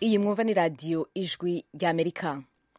iyi mwumva ni radiyo ijwi ry'amerika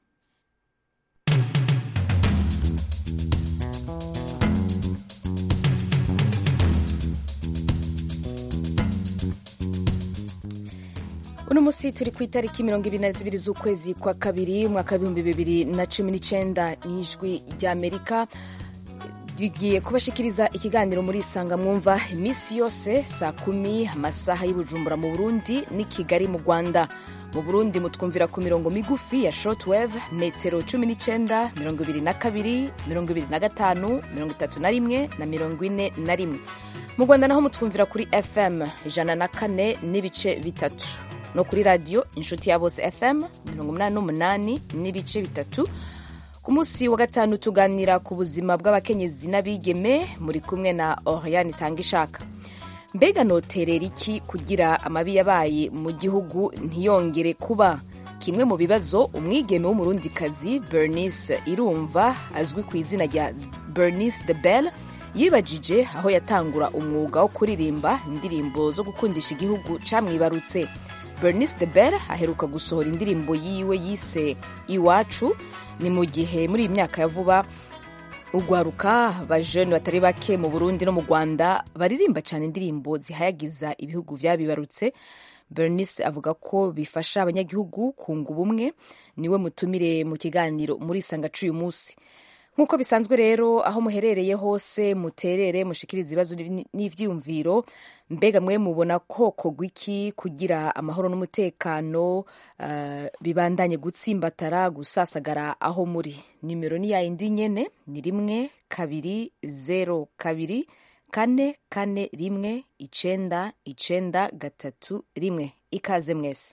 uno munsi turi ku itariki mirongo ibiri na zibiri z'ukwezi kwa kabiri umwaka w'ibihumbi bibiri na cumi n'icyenda n'ijwi ry'amerika rigiye kubashikiriza ikiganiro muri isanga mwumva iminsi yose saa kumi amasaha y'ubujumbura mu burundi n'i kigali mu rwanda mu burundi mutwumvira ku mirongo migufi ya shortwave metero cumi n'icyenda mirongo ibiri na kabiri mirongo ibiri na gatanu mirongo itatu na rimwe na mirongo ine na rimwe mu rwanda naho mutwumvira kuri fm ijana na kane n'ibice bitatu no kuri radiyo inshuti ya bose fm mirongo umunani n'umunani n'ibice bitatu ku munsi wa gatanu tuganira ku buzima bw'abakenyezi n'abigeme muri kumwe na oriane itanga ishaka mbega noterera iki kugira amabi yabaye mu gihugu ntiyongere kuba kimwe mu bibazo umwigeme w'umurundikazi bernice irumva azwi ku izina rya bernice the bell yibajije aho yatangura umwuga wo kuririmba indirimbo zo gukundisha igihugu camwibarutse bernice the bell aheruka gusohora indirimbo yiwe yise iwacu ni mu gihe muri iyi myaka ya vuba ugwaruka abajene batari bake mu burundi no mu rwanda baririmba cyane indirimbo zihayagiza ibihugu vyabibarutse bernice avuga ko bifasha abanyagihugu kunga ubumwe niwe mutumire mu kiganiro muri isanga c'uyu munsi nk'uko bisanzwe rero aho muherereye hose muterere mushikiriza ibibazo n'ivyiyumviro mbega mwe mubona ko kogwa iki kugira amahoro n'umutekano uh, bibandanye gutsimbatara gusasagara aho muri nimero ni yayindi nyene ni rimwe kabiri zero kabiri kane kane rimwe icenda icenda gatatu rimwe ikaze mwese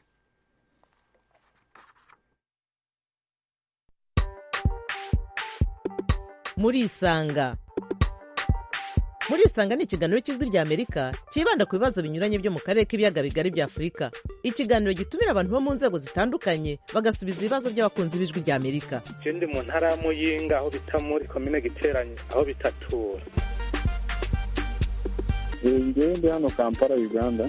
murisanga murisanga ni ikiganiro cy'ijwi ry'amerika cyibanda ku bibazo binyuranye byo mu karere k'ibiyaga bigari bya afurika ikiganiro gitumira abantu bo mu nzego zitandukanye bagasubiza ibibazo by'abakunzi b'ijwi ry'amerika je ndi mu ntara ya muyinga aho bita muri komine giteranye aho bitatura ngewe ndi hano kampala uganda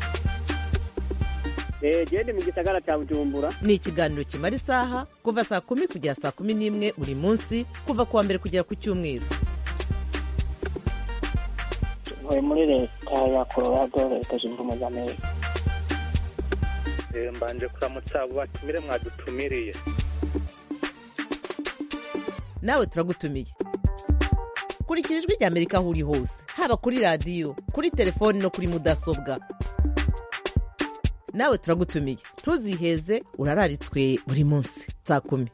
gende mu gisagara cya bujumbura ni ikiganiro kimara isaha kuva saa kumi kugera saa kumi n'imwe buri munsi kuva ku wa mbere kugera ku cyumweru ntuye muri leta ya colorado leta zunze ubumwe za amerika mbanje kuramutsa abo batumire mwadutumiriye nawe turagutumiye kurikira ijwi ry'amerika aho uri hose haba kuri radiyo kuri telefoni no kuri mudasobwa nawe turagutumiye ntuziheze urararitswe buri munsi saa kumi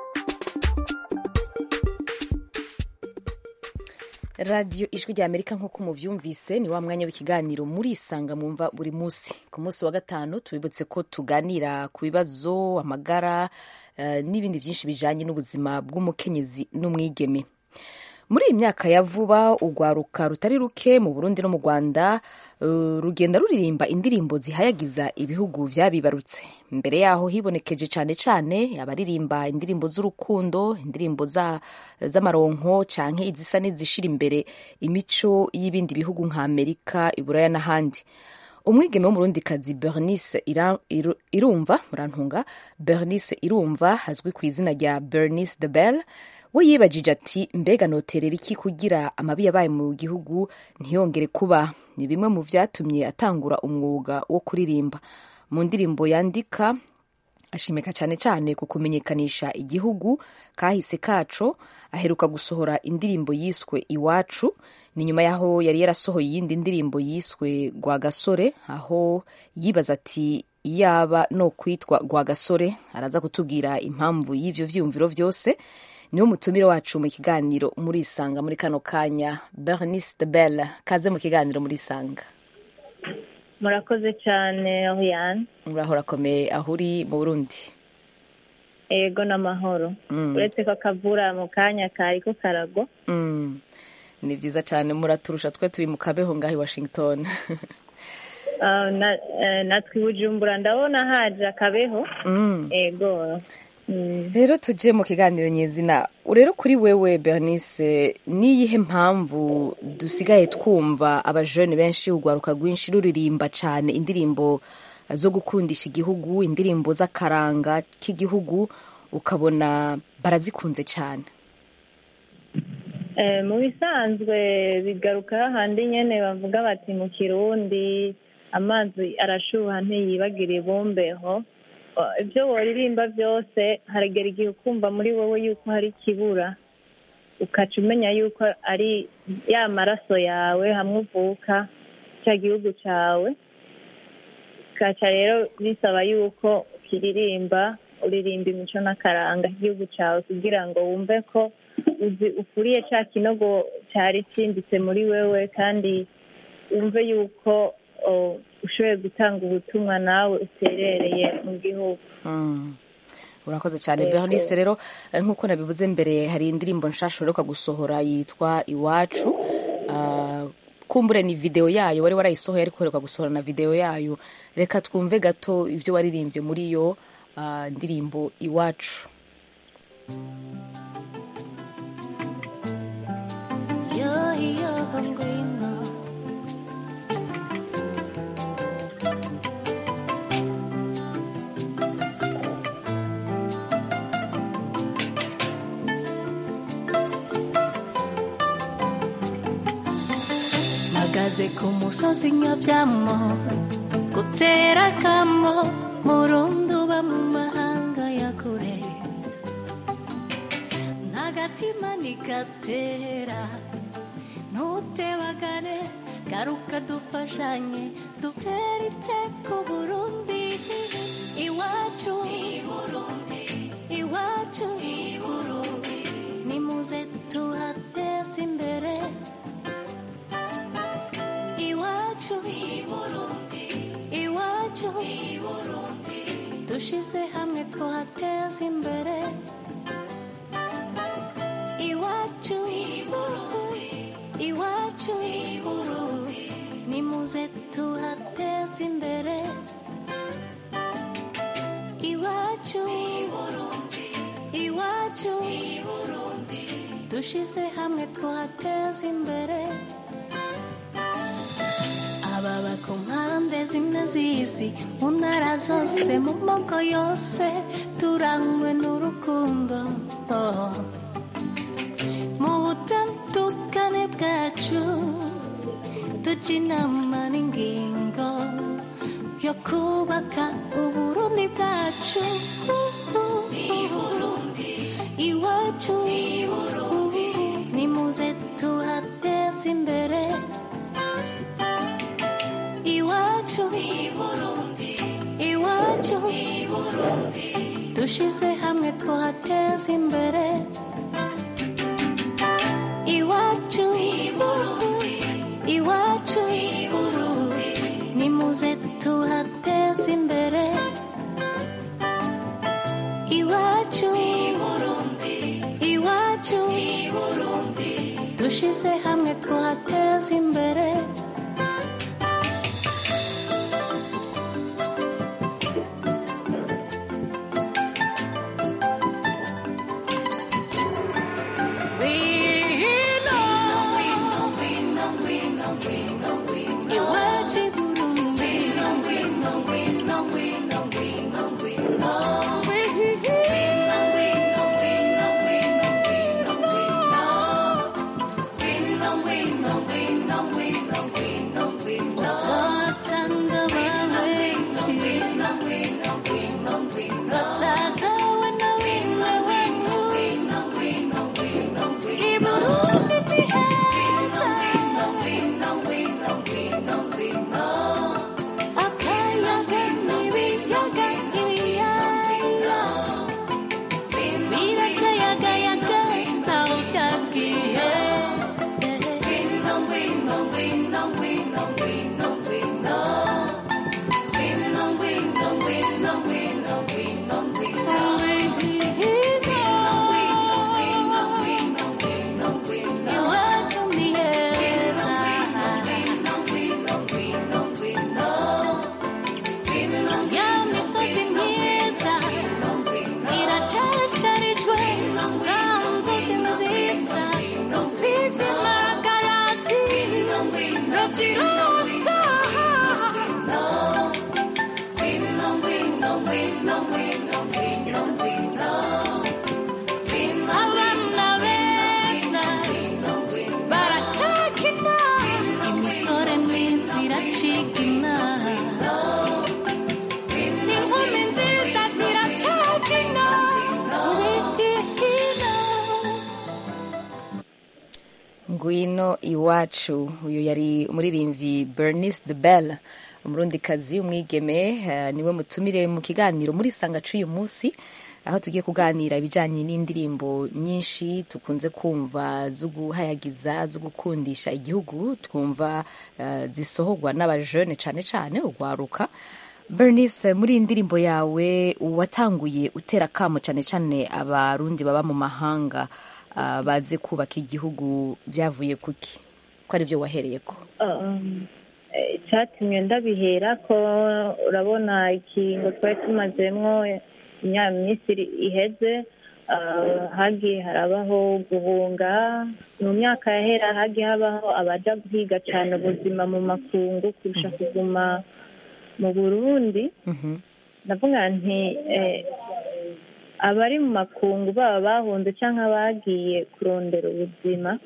radiyo ijwi rya amerika nk'uko muvyumvise ni wa mwanya w'ikiganiro murisanga mwumva buri munsi ku munsi wa gatanu tubibutse ko tuganira ku bibazo amagara uh, n'ibindi byinshi bijanye n'ubuzima bw'umukenyezi n'umwigeme muri iyi myaka ya vuba urwaruka rutari ruke mu burundi no mu rwanda uh, rugenda ruririmba indirimbo zihayagiza ibihugu vyabibarutse mbere yaho hibonekeje cane cane abaririmba indirimbo z'urukundo indirimbo z'amaronko canke izisa n'izishira imbere imico y'ibindi bihugu nka amerika iburaya n'ahandi umwigeme w'umurundikazi bernice irumva murantunga bernice irumva azwi ku izina rya bernice the bell we yibajije ati mbega noterera iki kugira amabi yabaye mu gihugu ntiyongere kuba ni bimwe mu vyatumye atangura umwuga wo kuririmba mu ndirimbo yandika ashimika cyane cyane ku kumenyekanisha igihugu kahise kaco aheruka gusohora indirimbo yiswe iwacu ni nyuma yaho yari yarasohoye iyindi ndirimbo yiswe rwagasore aho yibaza ati yaba no kwitwa rwagasore araza kutubwira impamvu y'ivyo vyiyumviro vyose niwo mutumire wacu mu kiganiro muri isanga muri kano kanya bernice de belle kaze mu kiganiro muri isanga murakoze cyane oriane murahora akomeye aho uri mu burundi ego n'amahoro uretse ko akavura mu kanya kariko karagwa ni byiza cyane muraturusha twe turi mu kabeho ngaho i washington natwe i bujumbura ndabona haje akabeho ego rero tujye mu kiganiro nyizina rero kuri wewe bernice niyihe mpamvu dusigaye twumva abajene benshi urwaruka rwinshi ruririmba cyane indirimbo zo gukundisha igihugu indirimbo z'akaranga k'igihugu ukabona barazikunze cyane Eh, mu bisanzwe bigaruka hahandi nyene bavuga bati mu kirundi amazi arashuha ntiyibagira ibumbeho O, ibyo woririmba byose haragera igihe ukumva muri wowe yuko hari ikibura ukaca umenya yuko ari ya maraso yawe hamwe uvuka cya gihugu cyawe ukaca rero bisaba yuko ukiririmba uririmba imico n'akaranga k'igihugu cyawe kugira ngo wumve ko uzi ukuriye cya kinogo cyari cyimbitse muri wewe kandi wumve yuko o, ushoboye gutanga ubutumwa nawe uterereye mu gihugu Mm. urakoze cyane Yego. bernice rero eh, nk'uko nabivuze mbere hari indirimbo nshasha uheruka gusohora yitwa iwacu Ah, kumbure ni video yayo wari warayisohoye ariko uheruka gusohora na video yayo reka twumve gato ibyo waririmbye muri iyo ah, ndirimbo iwacu Yo, yo, conguino. mpagaze ku musozi nyabyamo gutera akamo murundi uba mu mahanga ya kure ntagatima ntigatera ntutebagane garuka dufashanye dutere iteko burundi iwacu iwacu nimuze tuhateze imbere iwacu iwacu dushize hamwe tuhateze imbere iwacu iwacu nimuze tuhateze imbere iwacu iwacu dushize hamwe tuhateze imbere ababa ku mpande zimwe z'isi mu ntara zose mu moko yose turangwe n'urukundo oh. mu butandukane bwacu tujya inama n'ingingo yo kubaka uburundi bwacu iwacu nimuze tuhateze imbere iwacu iwacu dushize hamwe tuhateze imbere iwacu iwacu nimuze tuhateze imbere iwacu iwacu dushize hamwe tuhateze imbere iwacu Burundi iwacu uyu yari umuririmbyi bernice de belle umurundikazi umwigeme eh, niwe mutumire mu kiganiro muri sanga c'uyu munsi aho tugiye kuganira ibijanye n'indirimbo nyinshi tukunze kumva zo guhayagiza zo gukundisha igihugu twumva eh, zisohorwa n'abajene cane cane urwaruka bernice muri iyi ndirimbo yawe watanguye utera akamo cane cane abarundi baba mu mahanga ah, baze kubaka igihugu byavuye kuki ko ari byo wahereyeko Um, eh, icyatumye ndabihera ko urabona ikingo twari tumazemo imyaka myinshi iri- iheze ah, hagiye harabaho guhunga mu myaka yahera hagiye habaho abaja guhiga cyane ubuzima mu makungu kurusha kuguma mu burundi Mhm. ndavuga nti eh, abari mu makungu baba bahunze cyangwa bagiye kurondera ubuzima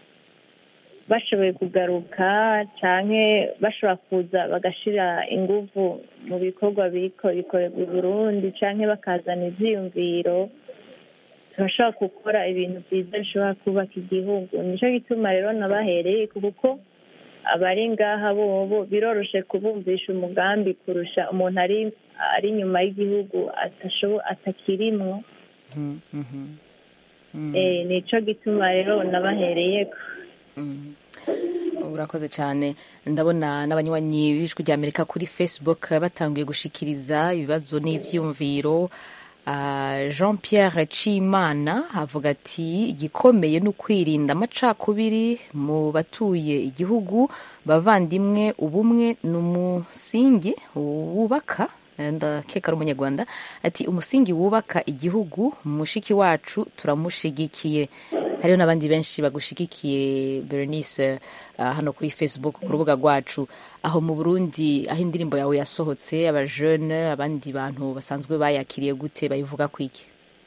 bashoboye kugaruka cyangwa bashobora kuza bagashira ingufu mu bikorwa biriko bikorerwa i burundi cyangwa bakazana ivyiyumviro turashobora gukora ibintu byiza bishobora kubaka igihugu nicyo gituma rero nabahereye kuko abari ngaha bobo biroroshe kubumvisha umugambi kurusha umuntu ari ari inyuma y'igihugu atashobo- atakirimwo Mhm, mhm. Mm. Eh, nico gituma rero nabahereyeko Mm. urakoze cyane ndabona n'abanywanyi b'ijwi rya amerika kuri facebook batanguye gushikiriza ibibazo n'ivyiyumviro Ah, jean pierre cimana avuga ati igikomeye ni ukwirinda amacakubiri mu batuye igihugu bavandimwe ubumwe ni umusingi wubaka ndakeka ari umunyarwanda ati umusingi wubaka igihugu mushiki wacu turamushigikiye hariho n'abandi benshi bagushigikiye berenice ah, hano kuri facebook ku rubuga rwacu aho mu burundi aho indirimbo yawe yasohotse abajene abandi bantu basanzwe bayakiriye gute bayivuga kwiki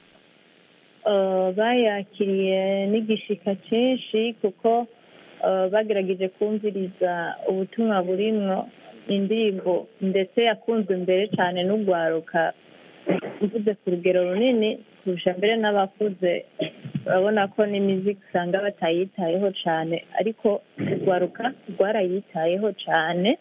Uh, bayakiriye n'igishika cyinshi kuko uh, bagerageje kumviriza ubutumwa burimwo indirimbo ndetse yakunzwe mbere cyane n'urwaruka mvuze ku rugero runini kurusha mbere n'abakuze urabona ko n'imiziki usanga batayitayeho cyane ariko urwaruka rwarayitayeho cyane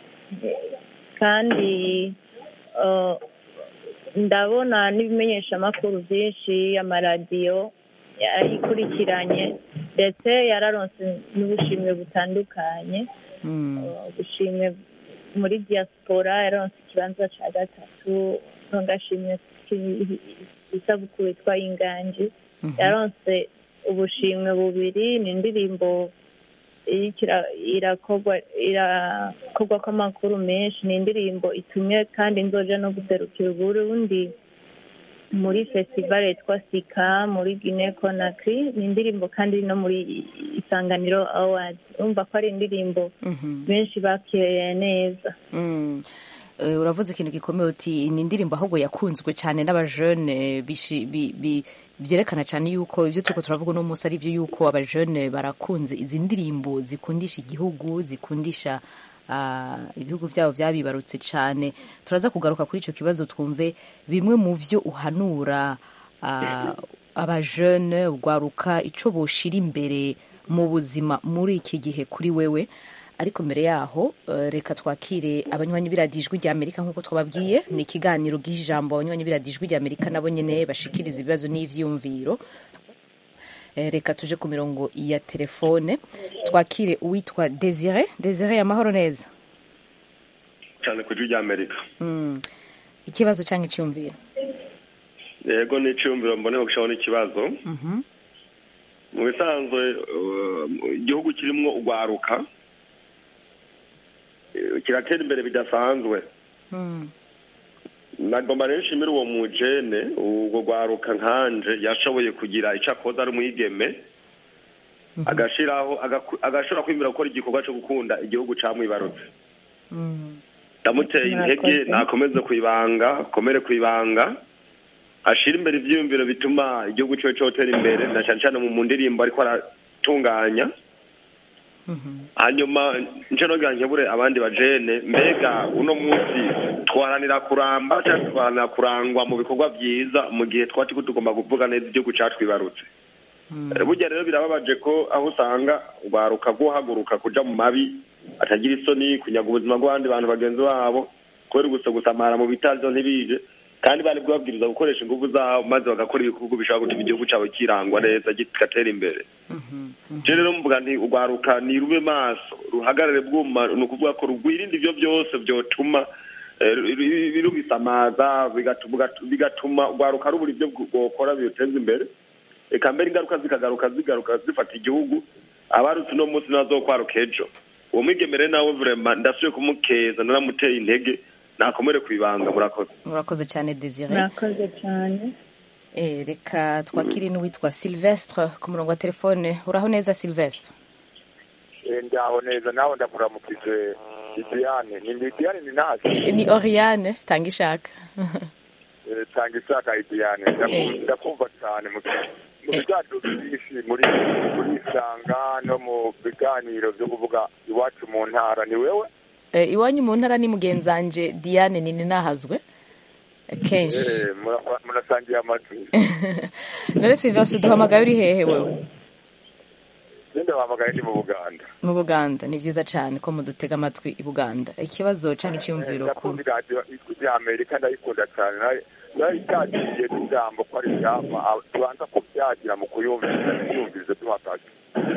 kandi uh, ndabona n'ibimenyeshamakuru byinshi amaradiyo yarayikurikiranye ndetse yararonse n'ubushimwe butandukanye Mm. Uh, ubushimwe muri diaspora yararonse ikibanza cya gatatu ntugashimwe isabukuru yitwa inganji Mhm. yaronse ubushimwe bubiri ni indirimbo iriko ira- irakorwa irakorwa kw'amakuru menshi ni indirimbo itumye kandi nzoja no guserukira uburundi muri festival yitwa sika muri guinea conakry ni indirimbo kandi iri no muri isanganiro awards urumva ko ari indirimbo Mhm. benshi bakiriye neza Mm. Eh, uravuze ikintu gikomeye uti ni indirimbo ahubwo yakunzwe cyane n'abajene bishi- bi- bi- byerekana cyane yuko ibyo turiko turavuga uno munsi ari byo yuko abajene barakunze izi ndirimbo zikundisha igihugu zikundisha ah, ibihugu byabo byabibarutse cyane turaza kugaruka kuri icyo kibazo twumve bimwe mu byo uhanura ah, abajene urwaruka ico boshira imbere mu buzima muri iki gihe kuri wewe ariko mbere yaho eh, reka twakire abanywanyi b'iradiyo ijwi rya amerika nk'uko twababwiye ni ikiganiro bw'ijambo abanywanyi b'iradiyo ijwi rya amerika nabo nyene bashikiriza ibibazo n'ivyiyumviro Eh, reka tuje ku mirongo ya telefone twakire uwitwa desire desire amahoro neza cyane ku ijwi ry'amerika mm. ikibazo cyangwa icyumviro yego ni icyumviro mbone gushaho n'ikibazo Mhm. mu bisanzwe uh, igihugu kirimo urwaruka eh, kiratera imbere bidasanzwe Mm. nagomba rero nshimire uwo mujene urwo rwaruka nkanje yashoboye kugira icyo akoze ari umwigeme agashiraho agaku- agashobora kwimira gukora igikorwa cyo gukunda igihugu camwibarutse Mm. ndamuteye intege Murakoze. nakomeze ku ibanga akomere ku ibanga ashira imbere ivyiyumviro bituma igihugu ciwe cotera imbere na cane cane mu mu ndirimbo ariko aratunganya Mhm. hanyuma nce nogira nkebure abandi bajene mbega uno munsi twaranira kuramba cyangwa twaranira kurangwa mu bikorwa vyiza mu gihe twaba turiko tugomba kuvuga neza igihugu catwibarutse Eh, burya rero birababaje ko aho usanga urwaruka guhaguruka kuja mu mabi atagira isoni kunyaga ubuzima bw'abandi bantu bagenzi babo kubera gusa gusamara mu bitazo ntibije kandi bari bwabwiriza gukoresha ingufu zabo maze bagakora ibikorwa bishobora gutuma igihugu cyabo kirangwa neza kigatera imbere je rero mvuga nti urwaruka nirube maso ruhagarare bwuma ni ukuvuga ko rugwirinde ivyo byose vyotuma eh, ru- ru- rubisamaza bigatuma bigatuma urwaruka rubura ivyo rwokora biruteza imbere eka mbere ingaruka zikagaruka zigaruka zifata igihugu abarutse uno munsi nazokwaruka ejo uwo mwigemere nawe vrema ndasubiye kumukeza naramuteye intege nakomere ku ibanga murakoze murakoze cyane desire murakoze cyane Eh, reka twakire n'uwitwa silvestre ku murongo wa telefone uraho neza silvestre ndaho neza nawe ndakuramukije Didiane ni Didiane ni nasi Eh, ni oriane tanga ishaka Eh, tanga ishaka Didiane Ndaku- ndakumva cyane mu mu biganiro byinshi muri muri isanga no mu biganiro byo kuvuga iwacu mu ntara ni wewe Eh, iwanyu mu ntara ni mugenzanje diane nini nahazwe Eh, kenshi Eh, mura- murasangiye amajwi none silvestre duhamagaye uri hehe wewe ninde wahamagaye ndi mu Buganda mu buganda ni byiza cyane ko mudutega amatwi i buganda ikibazo cyangwa icyumviro ku ndakunda iradiyo ijwi rya amerika ndayikunda cyane nayo nayo itagiye n'ijambo ko ari iryama ah, tubanza kubyagira mu kuyumviriza ntiyumvirize tuhakaje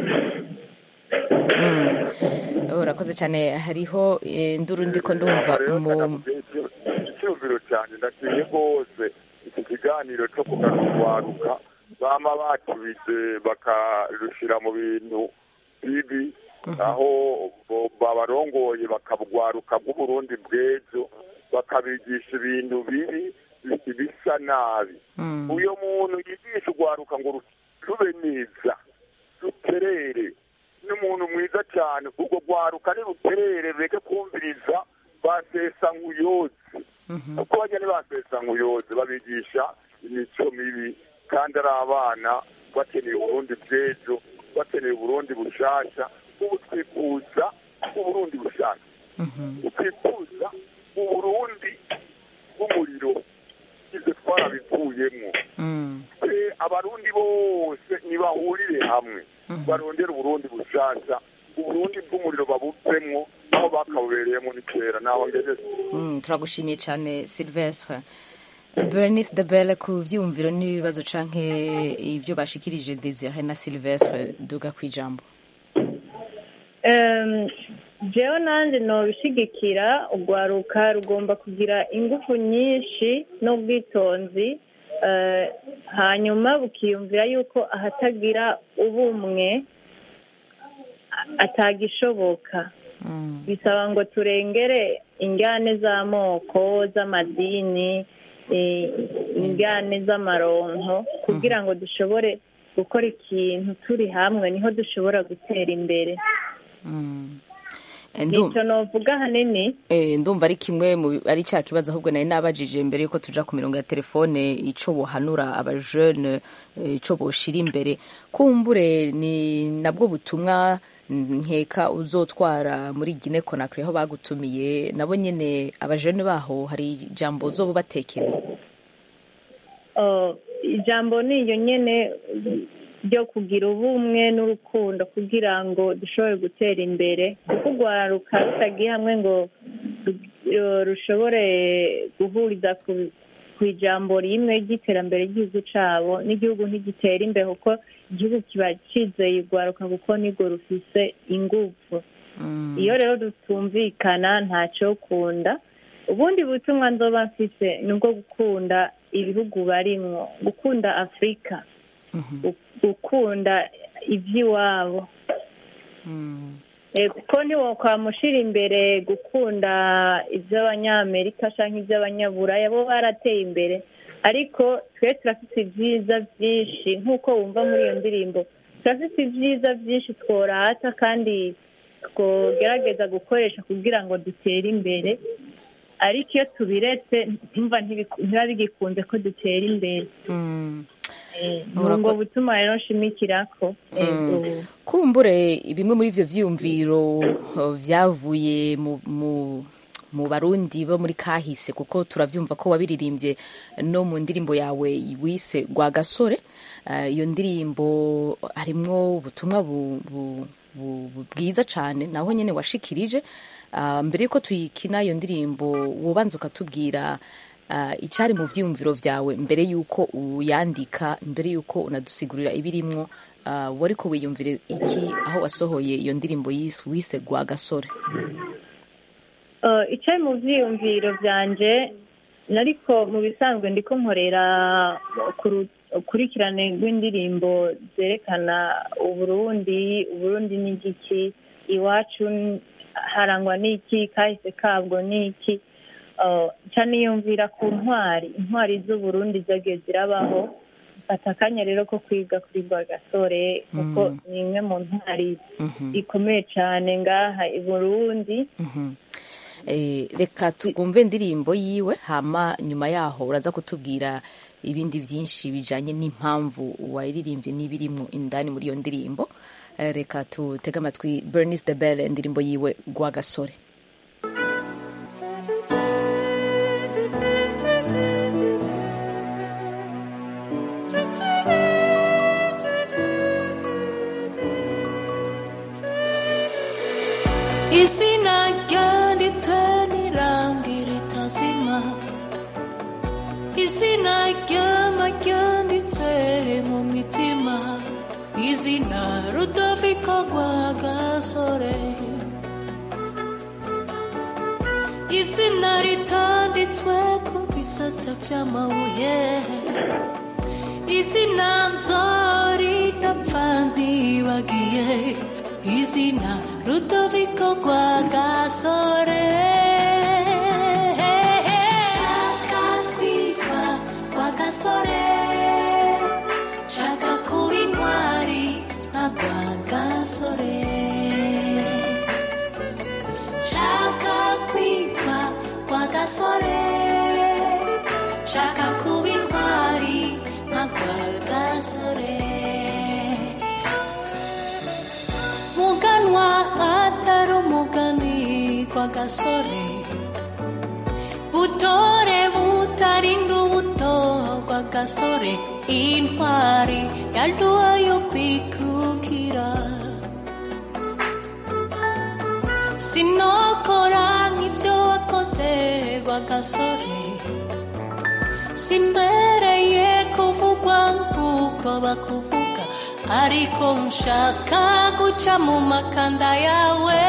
urakoze cyane hariho eh, nduru ndiko ndumva mu icyumviro cyane ndashimye rwose iki kiganiro cyo kugarurwaruka bama batubize bakarushyira mu bintu bibi aho bo- babarongoye bakabwaruka bw'uburundi bw'ejo bakabigisha ibintu bibi bi- bisa nabi uyo muntu yigisha urwaruka ngo ru- rube neza ruterere n'umuntu mwiza cyane urwo rwaruka niruterere rureke kumviriza basesa nk'uyozi kuko bajya ntibasesa nk'uyozi babigisha imico mibi kandi ari abana bakeneye uburundi bw'ejo bakeneye uburundi bushasha ubu twifuza uburundi bushasha twifuza uburundi bw'umuriro ibyo twarabivuyemo twe abarundi bose nibahurire hamwe barondere uburundi bushasha uburundi bw'umuriro babuvemwo aho bakabubereyemo ni kera naho ngeze Mm, turagushimiye cyane silvestre bernice de belle ku byiyumviro n'ibibazo canke ibyo bashikirije desire na silvestre duga ku ijambo Em, jewe nanjye nobishigikira urwaruka rugomba kugira ingufu nyinshi n'ubwitonzi eh, hanyuma bukiyumvira yuko ahatagira ubumwe a- atagishoboka bisaba ngo turengere ingane z'amoko z'amadini eh, ingane z'amaronko kugira ngo dushobore gukora ikintu turi hamwe niho dushobora gutera imbere Eh, ndum- nicyo novuga ahanini Eh, ndumva ari kimwe mu ari cya kibazo ahubwo nari nabajije mbere yuko tuja ku mirongo ya telefone ico bohanura abajene eh, ico boshira imbere kumbure ni nabwo butumwa nkeka uzotwara muri Guinea Conakry aho bagutumiye nabo nyene abajene baho hari ijambo uzobubatekerera Oh, ijambo ni iyo nyene ryo kugira ubumwe n'urukundo kugira ngo dushobore gutera imbere kuko urwaruka rutagiye hamwe ngo ru- rushobore guhuriza ku ku ijambo rimwe ry'iterambere ry'igihugu cyabo n'igihugu ntigitera imbere kuko igihugu kiba cyizeye urwaruka kuko nirwo rufise ingufu iyo rero rutumvikana ntacyo kunda ubundi butumwa nzoba mfise ni ubwo gukunda ibihugu barimwo gukunda afurika gu- gukunda iby'iwabo Eh, kuko ntiwokwamushira imbere gukunda iby'abanyamerika cyangwa iby'abanyaburaya bo barateye imbere ariko twe turafite ibyiza byinshi nk'uko wumva muri iyo ndirimbo turafite ibyiza byinshi tworata kandi twogerageza gukoresha kugira ngo dutere imbere ariko iyo tubiretse ntumva ntibiku- ntibiba bigikunze ko dutera imbere Eh, ni ubwo butuma rero nshimikirako Ego. kumbure bimwe muri ivyo vyiyumviro uh, vyavuye mu, mu mu barundi bo muri kahise kuko turabyumva ko wabiririmbye no mu ndirimbo yawe wise rwa gasore Eh, iyo ndirimbo harimwo ubutumwa bu- bu- bu- bu- bwiza cyane naho nyine washikirije Ah, mbere yuko tuyikina iyo ndirimbo wobanza ukatubwira ah, icyari mu byiyumviro byawe mbere yuko uyandika mbere yuko unadusigurira ibirimwo ah, wari ko wiyumvire iki aho wasohoye iyo ndirimbo yise wise rwa gasore Uh, icari mu vyiyumviro vyanje nariko mu bisanzwe ndiko nkorera ku ru- ukurikirane rw'indirimbo zerekana uburundi uburundi ni igiki iwacu n- harangwa n'iki kahise kabwo n'iki Uh, nca niyumvira ku ntwari intwari z'uburundi zagiye zirabaho mfata akanya rero ko kwiga kuri rwa gasore kuko ni imwe mu ntwari ikomeye cane ngaha i burundi Mhm. Eh, reka twumve indirimbo yiwe hama nyuma yaho uraza kutubwira ibindi byinshi bijanye n'impamvu wayiririmbye n'ibirimwo indani muri iyo ndirimbo Eh, reka tutege amatwi bernice de belle indirimbo yiwe rwa gasore izina ryanditswe n'irangi ritazima izina ryama ryanditse mu mitima izina rudoviko rwa gasore izina ritanditswe ku bisate by'amabuye izina nzoridapfa ntibagiye izina rudoviko rwa gasore shaka kwitwa rwa gasore shaka kuba intwari nka rwa gasore shaka kwitwa rwa gasore shaka kuba intwari nka rwa gasore muganwa atari umugani kwa gasore butore butarinda ubuto kwa gasore intwari yaduha yo kwikukira sinokora nk'ibyo wakoze kwa gasore simbereye kuvugwa nk'uko bakuvuga ariko nshaka guca mu makanda yawe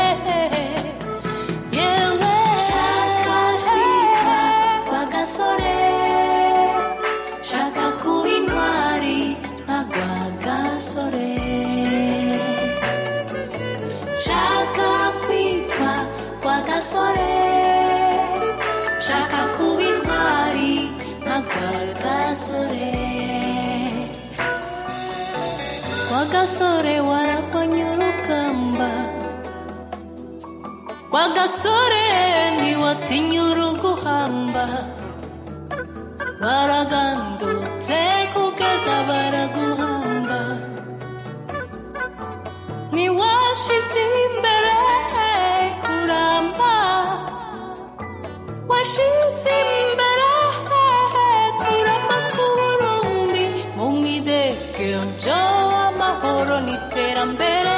yewe shaka kwitwa kwa gasore shaka kuba intwari nka rwa gasore shaka kwitwa kwa gasore shaka kuba intwari nka rwa gasore kwa gasore waragwanye urugamba kwa gasore ntiwatinya uruguhamba waragandutse kugeza baraguhamba ntiwashize imbere kuramba washize imbere kuramba k'uburundi mu mwidegenjo amahoro n'iterambere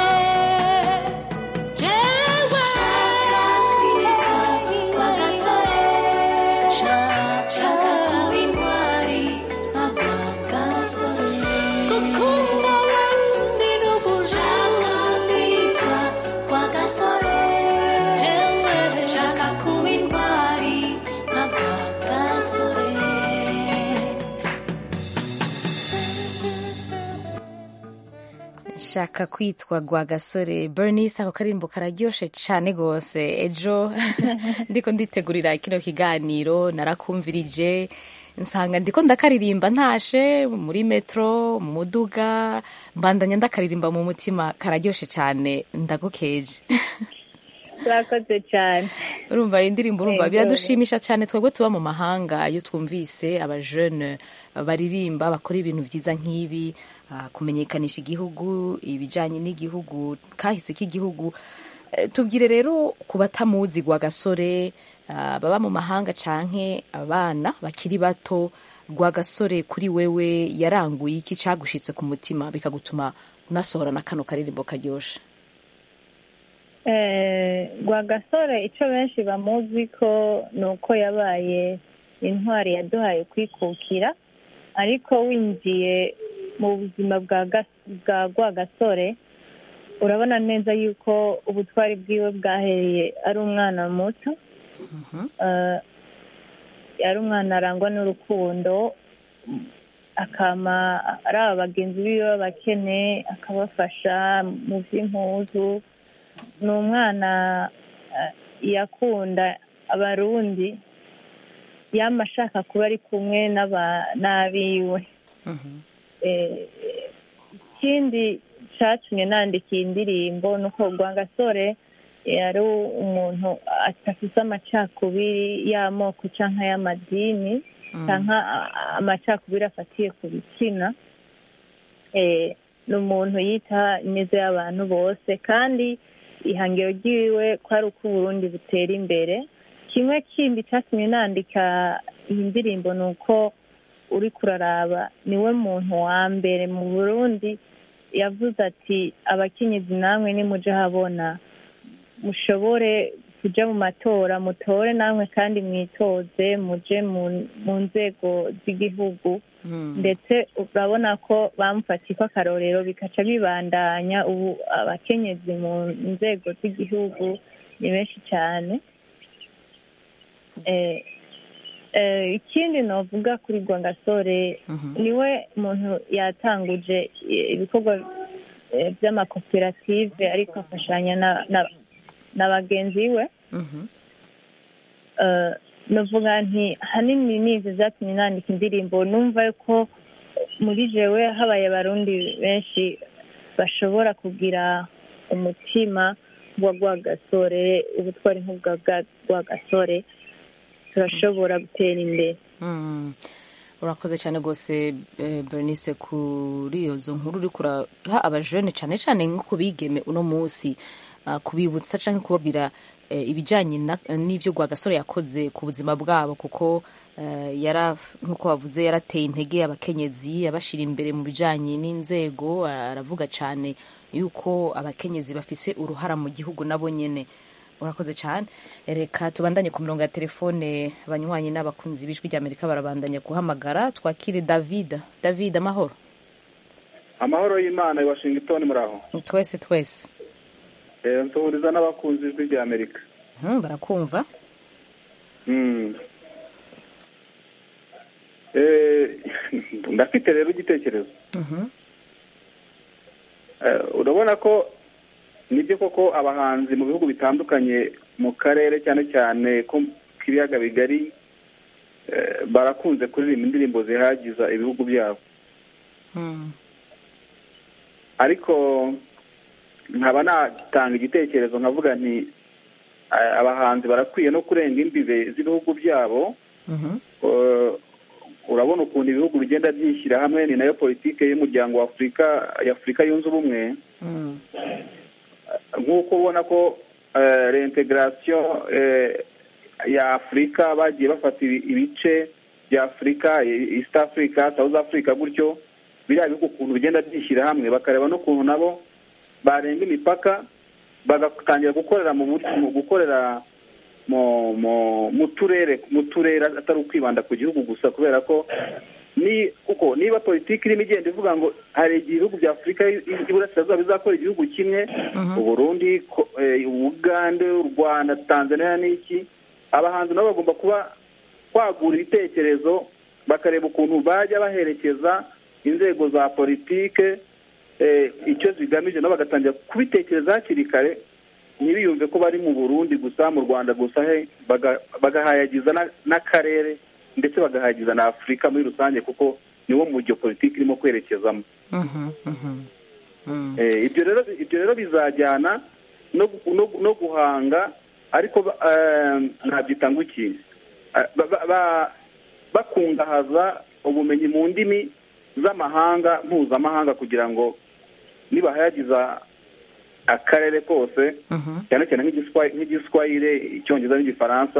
jewe shaka kwitwa kwa gasore shaka kuba intwari nka rwa gasore gukunda abandi no gushaka kwitwa kwa gasore jewe shaka kuba intwari nka rwa gasore shaka kwitwa rwa gasore bernice ako karimbo kararyoshe cyane rwose ejo ndiko nditegurira kino kiganiro narakumvirije nsanga ndiko ndakaririmba ntashe muri metro mu muduga mbandanya ndakaririmba mu mutima kararyoshe cyane ndagukeje urakoze cyane urumva iyi ndirimbo urumva Yego. biradushimisha cyane twebwe tuba mu mahanga iyo twumvise abajene baririmba bakora ibintu byiza nk'ibi ah, kumenyekanisha igihugu ibijyanye n'igihugu kahise k'igihugu Eh, tubwire rero ku batamuzi gwa gasore ah, baba mu mahanga canke abana bakiri bato rwagasore kuri wewe yaranguye iki cagushitse ku mutima bikagutuma unasohora na kano karirimbo karyoshe Eh, rwagasore icyo benshi bamuzi ko ni uko yabaye intwari yaduhaye kwikukira ariko winjiye mu buzima bwa Gas- bwa rwagasore urabona neza yuko ubutwari bwiwe bwahereye ari umwana muto Eh, yari umwana arangwa n'urukundo akama ari aba bagenzi biwe b'abakene akabafasha mu by'impuzu ni umwana eh, yakunda abarundi yama ashaka kuba ari kumwe n'aba- n'abiwe Eh, ikindi catumye nandika iyi ndirimbo ni uko rwagasore yari umuntu adafise amacakubiri y'amoko canke y'amadini canke a- a- amacakubiri afatiye ku bitsina Eh, ni umuntu yita ineza y'abantu bose kandi ihangiro ryiwe ko ari uko uburundi butera imbere kimwe kindi catumye nandika iyi ndirimbo ni uko uri kuraraba niwe muntu wa mbere mu burundi yavuze ati abakenyezi namwe nimuje habona mushobore kuja mu matora mutore namwe kandi mwitoze muje mu- mu nzego z'igihugu ndetse urabona ko bamufatiye ko akarorero bikaca bibandanya ubu abakenyezi mu nzego z'igihugu ni benshi cyane Eh, eh, ikindi novuga kuri rwangasore niwe muntu yatanguje eh, ibikorwa eh, by'amakoperative ariko afashanya na- na- na bagenzi we Eh, novuga nti hanini nizi zatumye nandika indirimbo numva ko muri jewe habaye abarundi benshi bashobora kugira umutima wa rwagasore ubutwari nk'ubwa bwa rwagasore turashobora gutera imbere Mm. urakoze cyane rwose eh, bernice kuri izo nkuru uri kuraha abajene cyane cyane nko kubigeme uno munsi ah, kubibutsa cyangwa kubabwira eh, ibijyanye na- n'ibyo rwagasore yakoze ku buzima bwabo kuko eh, yara nk'uko bavuze yarateye intege abakenyezi abashyira imbere mu bijyanye n'inzego aravuga cyane yuko abakenyezi bafise uruhara mu gihugu nabo nyine urakoze cyane reka tubandanye ku mirongo ya telefone abanywanyi n'abakunzi b'ijwi ry'amerika barabandanya guhamagara twakire david david amahoro amahoro y'imana i washington muri aho twese twese Eh, nsuhuriza n'abakunzi ijwi rya amerika Hmm, barakumva Mm. Eh, ndafite rero igitekerezo Mhm. Eh, urabona ko nibyo koko abahanzi mu bihugu bitandukanye mu karere cyane cyane ko k'ibiyaga bigari eh, barakunze kuririmba indirimbo zihagiza ibihugu byabo Hmm. ariko nkaba natanga igitekerezo nkavuga nti eh, abahanzi barakwiye no kurenga imbibe z'ibihugu byabo Mhm. Eh, urabona ukuntu ibihugu bigenda byishyira hamwe ni nayo politike y'umuryango wa afurika y'afurika yunze ubumwe Hmm. nk'uko ubona ko eh, reintegration eh, ya afurika bagiye bafata ibi- ibice bya afurika eh, east africa south africa gutyo biriya bihugu ukuntu bigenda byishyira hamwe bakareba n'ukuntu nabo barenga imipaka bagatangira gukorera mu buryo mu gukorera mu mu mu turere mu turere atari ukwibanda ku gihugu gusa kubera ko ni kuko niba politiki irimo igenda ivuga ngo hari igihe ibihugu bya afurika y'iburasirazuba bizakora igihugu kimwe uburundi ko- eh, ubugande u rwanda tanzania n'iki abahanzi nabo bagomba kuba kwagura ibitekerezo bakareba ukuntu bajya baherekeza inzego za politike eh, icyo zigamije nabo bagatangira kubitekereza hakiri kare ntibiyumve ko bari mu burundi gusa mu rwanda gusa he baga- bagahayagiza na- n'akarere ndetse bagahayagiza na afurika muri rusange kuko niwo mujyo politiki irimo kwerekezamo Mhm. Mhm. Hmm. Eh, ibyo rero ibyo rero bizajyana no gu- no gu- no guhanga ariko ba- eh, nabyita ngo iki Eh, ba- ba- ba- bakungahaza ubumenyi mu ndimi z'amahanga mpuzamahanga kugira ngo nibahayagiza akarere kose Mhm. cyane cyane nk'igiswa- nk'igiswahire icyongereza n'igifaransa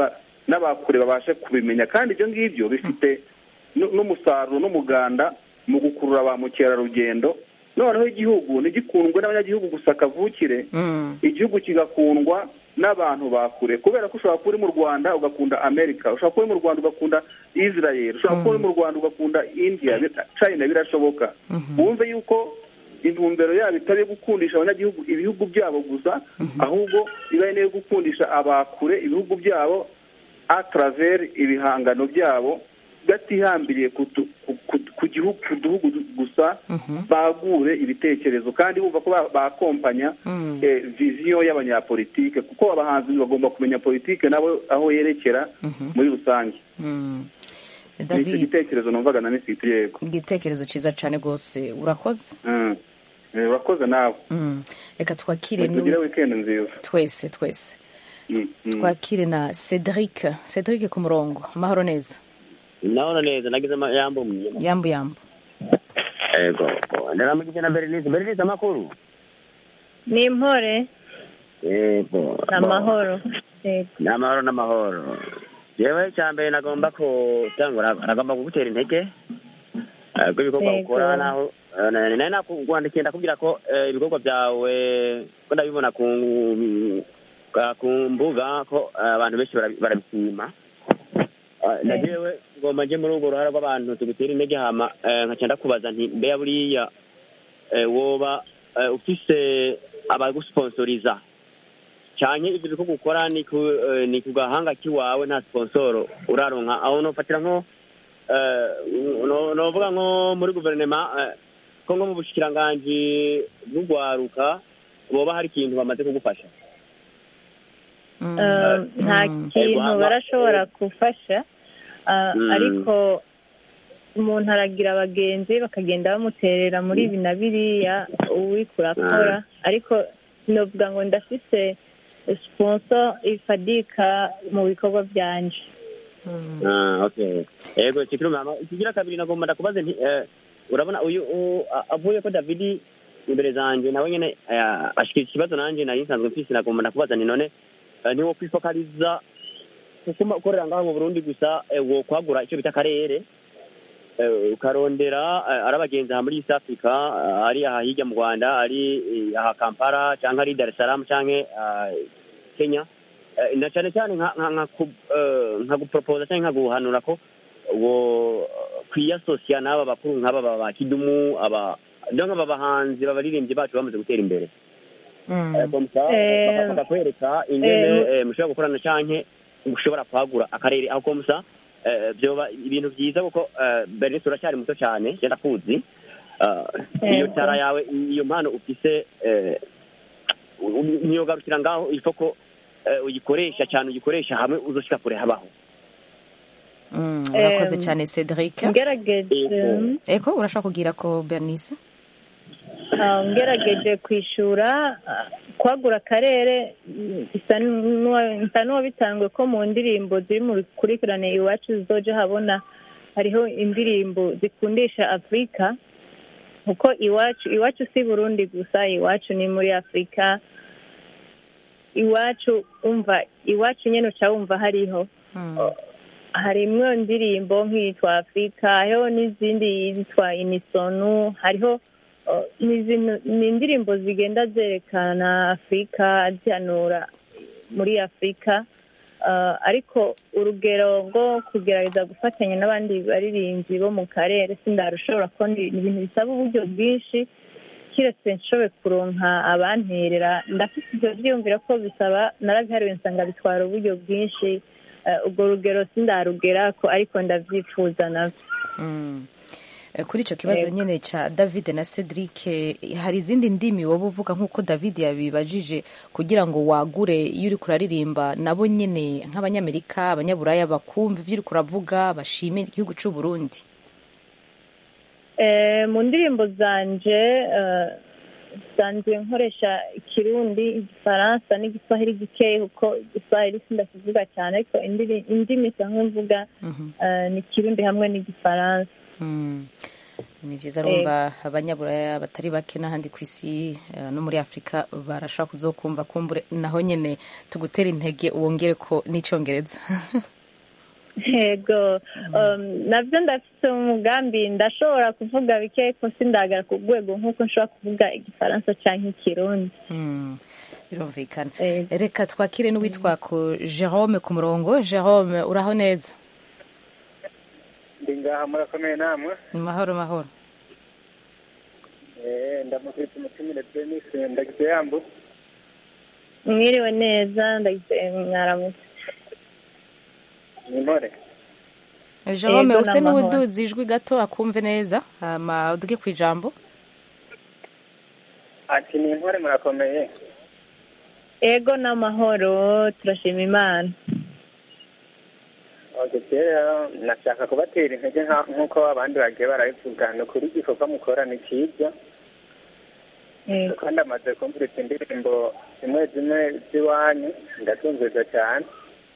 n'abakure babashe kubimenya kandi ibyo ngibyo bifite nu- n'umusaruro n'umuganda mu gukurura ba mukerarugendo noneho igihugu ntigikundwe n'abanyagihugu gusa kavukire igihugu kigakundwa n'abantu bakure kubera ko ushobora kuba uri mu rwanda ugakunda amerika ushobora kuba uri mu rwanda ugakunda israel ushobora kuba uri mu rwanda ugakunda india china birashoboka wumve yuko intumbero yabo itari iyo gukundisha abanyagihugu ibihugu byabo gusa ahubwo iba ari n'iyo gukundisha abakure ibihugu byabo a travers ibihangano byabo batihambiriye ku tu- ku- ku- ku gihugu ku duhugu gusa bagure ibitekerezo kandi bumva ko ba- bakompanya eh, viziyo y'abanyapolitike kuko abahanzi bagomba kumenya politike nabo aho yerekera muri rusange Mm. ni icyo david gitekerezo numvaga na misiti yego igitekerezo cyiza cyane rwose urakoze Mm. Eh, urakoze nawe Mm. reka twakire tugire n'uwi- wikendi nziza twese twese Mm, mm. twakire na cedric cedric ku murongo amahoro neza ndabona neza nagize ama- yambo mwiza yambu yambu yego ndaramugije na berenice berenice amakuru ni impore yego ni amahoro Yego. ni amahoro n'amahoro yewe icya mbere nagomba gutangura nagomba kugutera intege eh, ko ibikorwa Yego. ukora naho eh, nari nari nakwandikiye ndakubwira ko eh, ibikorwa byawe ko ndabibona ku ka- ku mbuga ko eh, abantu benshi barabi- barabishima Eh, na jewe ngomba nje muri urwo ruhara rw'abantu tugutera intege hama eh, nkaca ndakubaza nti mbeya buriya eh, woba eh, ufise abagusponsoriza cyane ibyo bikorwa ukora ni ku eh, ni ku gahanga k'iwawe nta sponsoro uraronka aho nofatira nko eh, no- novuga nko muri guverinoma eh, ko nko mu bushikiranganji bw'urwaruka boba hari ikintu bamaze kugufasha Eh, nta kintu barashobora gufasha ah, Mm. ariko umuntu aragira abagenzi bakagenda bamuterera muri ibi na biriya uwiko urakora ariko novuga ngo ndafise sponsor ifadika mu bikorwa byanje Ah, okay yego kikiri mama ikigira kabiri nagomba ndakubaze nti eh, urabona uyu u- a- avuye ko davidi imbere zanje nawe nyene eh, ashikira ikibazo nanje nari nsanzwe mfise nagomba ndakubaza nti none eh, niwo kwifokaliza kukuma ukorera ngaho mu burundi gusa eh, wo kwagura icyo bita akarere eh, ukarondera eh, ari abagenzi aha muri east africa eh, ari aha hirya mu rwanda ari eh, aha kampala canke ari dar es salaam canke ah, kenya Eh, na cyane cyane nka nka nka ku- eh, nka guporopoza cyangwa nka guhanura ko wo kwiyasosiya n'aba bakuru nk'aba ba ba kidumu aba donc aba bahanzi babaririmbyi bacu bamaze gutera imbere Eh, comme ça, Eh, baka- bakakwereka ingene eh, eh, mushobora gukorana canke mushobora kwagura akarere aho comme ça eh, vyoba ibintu byiza kuko eh, bernice uracyari muto cyane je ndakuzi Eh, iyo Yego. tara yawe iyo mpano ufise eh, ntiyogarukira ngaho ifo ko eh, uyikoresha cyane uyikoresha hamwe uzoshika kure habaho Mm, urakoze Em, cyane cedric ngerageje eko urashaka kugira ko bernice Ah, ngerageje kwishura ah, kwagura akarere mm, bisa n'uwa- nsa n'uwabitangwe ko mu ndirimbo ziri mu rukurikirane iwacu zizoja habona hariho indirimbo zikundisha afurika kuko iwacu iwacu si burundi gusa iwacu ni muri afurika iwacu umva iwacu nyine uca wumva hariho harimwo indirimbo nk'iyitwa afurika hariho n'izindi yitwa inisonu hariho uh, ni zino- ni indirimbo zigenda zerekana afurika zihanura muri afurika Uh, ariko urugero rwo kugerageza gufatanya n'abandi baririmbyi bo mu karere sindarushobora ko ni ni ibintu bisaba uburyo bwinshi kiretse nshoboye kuronka abanterera ndafite ibyo byiyumvira ko bisaba narabihariwe nsanga bitwara uburyo bwinshi Eh, urwo rugero sindarugera ko ariko ndabyifuza nabyo Mm. Eh, kuri icyo kibazo Yego. nyine cya david na cedric eh, hari izindi ndimi woba uvuga nk'uko david yabibajije kugira ngo wagure iyo uri kuraririmba nabo nyine nk'abanyamerika abanyaburaya bakumva ibyo uri kuravuga bashimira igihugu cy'u burundi Eh, mu ndirimbo zanje eh, nsanzwe nkoresha ikirundi igifaransa n'igiswahili gikeya kuko igiswahili sindakivuga cyane ariko indiri- indimi nsanzwe mvuga eh, ni ikirundi hamwe n'igifaransa Mm. ni byiza rumva abanyaburaya batari bake n'ahandi ku isi eh, no muri afurika barashobora kuzokumva kumbure naho nyine tugutera intege wongere ko n'icyongereza yego um, nabyo ndafite umugambi ndashobora kuvuga bike ariko sindagara ku rwego nk'uko nshobora kuvuga igifaransa cyangwa ikirundi Mm, birumvikana reka twakire n'uwitwa ku jerome ku murongo jerome uraho neza ndi ngaha murakomeye namwe mahoro mahoro Eh, ndamukitse umutumire denis ndagize yambu mwiriwe neza ndagize mwaramutse ni mpore jerome Yego, use n'amahoro. n'uwuduza ijwi gato akumve neza hama uduge ku ijambo ati ni mpore murakomeye ego n'amahoro turashima imana Okay, rero nashaka kubatera intege nka- nk'uko abandi bagiye barabivuga ni ukuri igikorwa mukora ni cyiza kuko ndamaze kumviriza indirimbo zimwe zimwe z'iwanyu ndatunzeza cyane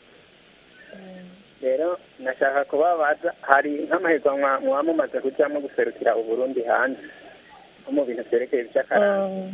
rero nashaka kubabaza hari nk'amahiganwa muba mumaze kujyamo guserukira uburundi hanze nko mu bintu byerekeye iby'akaranga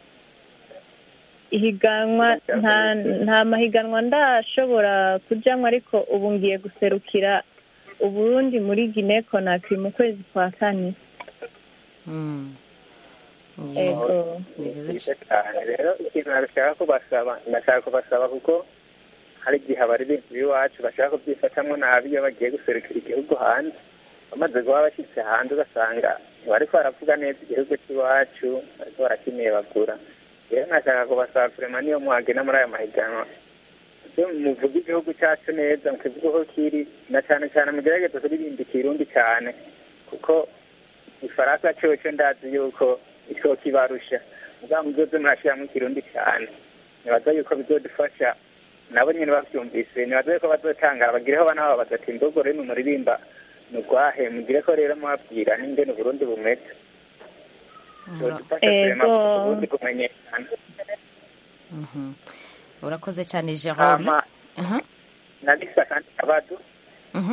ihiganwa nta nta mahiganwa ndashobora kujyamo ariko ubu ngiye guserukira uburundi muri gine konakiri mu kwezi kwa kane Mm. ego byiza cyane rero ikintu nashaka kubasaba ndashaka kubasaba kuko hari igihe abaririmbyi b'iwacu bashaka kubyifatamo nabi iyo bagiye guserukira igihugu hanze bamaze kuba bashyitse hanze ugasanga ntibariko baravuga neza igihugu cy'iwacu bariko barakiniye bagura rero nashaka kubasaba kurema niyo muhagena muri aya mahiganwa ibyo muvuga igihugu cyacu neza mukivuga uko kiri na cyane cyane mugerageze kuririmba ikirundi cyane kuko ifaransa coco ndazi yuko icyo kibarusha mugabo muzoze murashiramo ikirundi cyane nibaza yuko bizodufasha nabo nyine bavyumvise nibaza yuko bazotangara bagireho bana babo bagati imbogo rero muririmba nugwahe mugire ko rero mubabwira n'ingene uburundi bumeze bizodufasha kurema Ego. uburundi kumenyekana Mhm. urakoze cyane jerome hama Aha. nabisa kandi kabazo Mhm.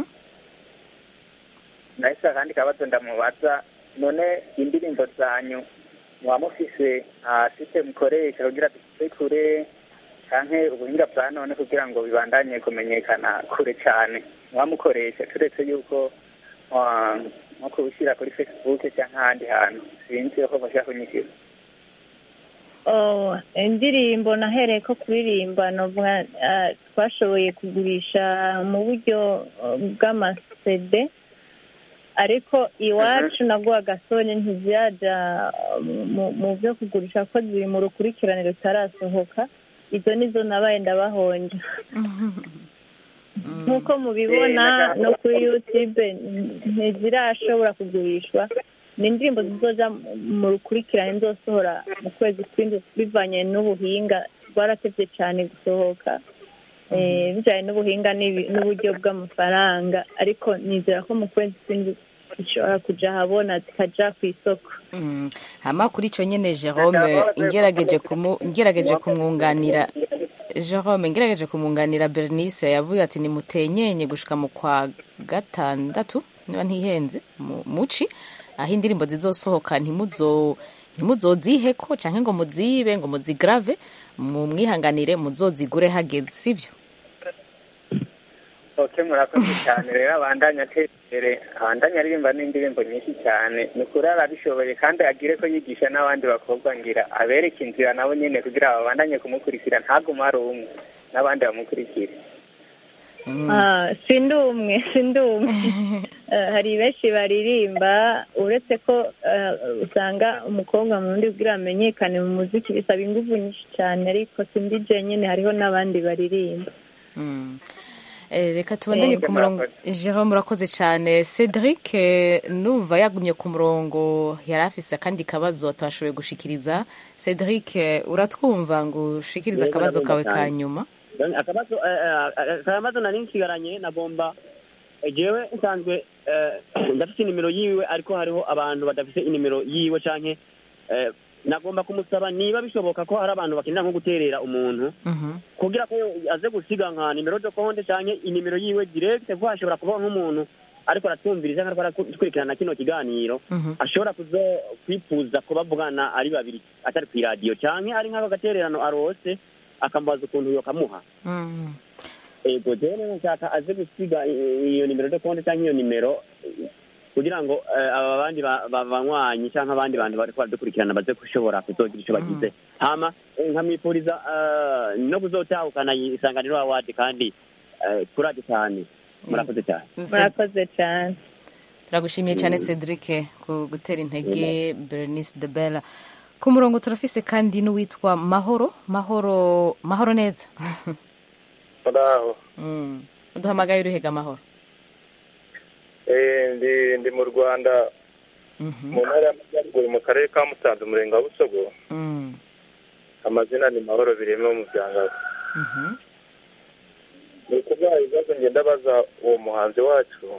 nahise akandi kabazo ndamubaza none indirimbo zanyu muba mufise nta site mukoresha kugira dushyire kure canke ubuhinga bwa none kugira ngo bibandanye kumenyekana kure cane muba mukoresha turetse yuko ah, nko kubishyira kuri facebook cyangwa ahandi hantu sinzi ko bashaka kunyishyura Oh, indirimbo nahereye ko kuririmba novuga ah, twashoboye kugurisha mu buryo oh, bw'amasede ariko iwacu nabwo agasoni ntiziraja ah, mu- mu byo kugurisha ko ziri mu rukurikirane rutarasohoka izo nizo nabaye ndabahonja nk'uko mubibona no kuri youtube ntizirashobora kugurishwa ni indirimbo zizoja mu rukurikirane nzosohora mu kwezi kw'indwi bivanye n'ubuhinga rwaratevye cyane gusohoka Eh, bijanye n'ubuhinga n'ibi- n'uburyo bw'amafaranga ariko nizera ko mu kwezi kw'indwi zishobora kuja ahabona zikaja ku isoko Mm. hama kuri icyo nyine jerome ngerageje kumu- ngerageje kumwunganira jerome ngerageje kumwunganira bernice yavuye ati nimutenyenye gushika mu kwa gatandatu niba ntihenze mu muci aho indirimbo zizosohoka ntimuzo ntimuzoziheko canke ngo muzibe ngo muzigrave mu mwihanganire muzozigure hageze sivyo oke murakoze cyane rero abandanya atera imbere abandanya aririmba n'indirimbo nyinshi cyane ni ukuri arabishoboye kandi agire ko yigisha n'abandi bakobwa ngira abereke inzira nabo nyine kugira babandanye kumukurikira ntagume ari umwe n'abandi bamukurikire Ah, sindi umwe sindi umwe Eh, hari benshi baririmba uretse ko eh, usanga umukobwa mu wundi kugira amenyekane mu muziki bisaba ingufu nyinshi cyane ariko sindi je nyine hariho n'abandi baririmba Mm. Eh, reka tubandanye Yego, ku murongo jerome urakoze cyane cedric eh, numva yagumye ku murongo yari afise akandi kabazo atashoboye gushikiriza cedric eh, uratwumva ngo ushikirize Yego, akabazo kawe ndabumva ka cyane. nyuma Donc, akabazo eh, eh, akabazo nari nsigaranye nagomba eh, jewe nsanzwe eh, ndafite inimero yiwe ariko hariho abantu badafite inimero yiwe canke eh, nagomba kumusaba niba bishoboka ko hari abantu bakenera nko guterera umuntu kugira ko aze gusiga nka nimero de konte canke inimero yiwe direct kuko hashobora kuba nk'umuntu ariko aratwumviriza ariko arakurikirana kino kiganiro ashobora kuzo kwifuza ko bavugana ari babiri atari kw'iradiyo canke ari nk'ako gatererano arose akamubaza ukuntu yokamuha Mm. ego jewe nshaka aze gusiga i- iyo nimero de konte cyangwa iyo nimero eh, kugira ngo eh, aba bandi ba- ba- banywanyi cyangwa abandi bantu bariko baradukurikirana baze gushobora kuzogira ico bagize hama eh, nkamwifuriza eh, no kuzotahukana isanganiro awadi kandi eh, kuraje cyane murakoze cyane murakoze cyane turagushimiye cyane cedric ku gutera intege bernice de bella ku murongo turafise kandi n'uwitwa mahoro mahoro mahoro neza muraho Mm. uduhamagaye uruhega amahoro Eh, ndi ndi mu rwanda mu ntara y'amajyaruguru mu karere ka musanze umurenge wa busogo Mm. amazina ni mahoro bireme wo mu byangabo Mhm. ni ukuvuga ibibazo ngenda baza uwo muhanzi wacu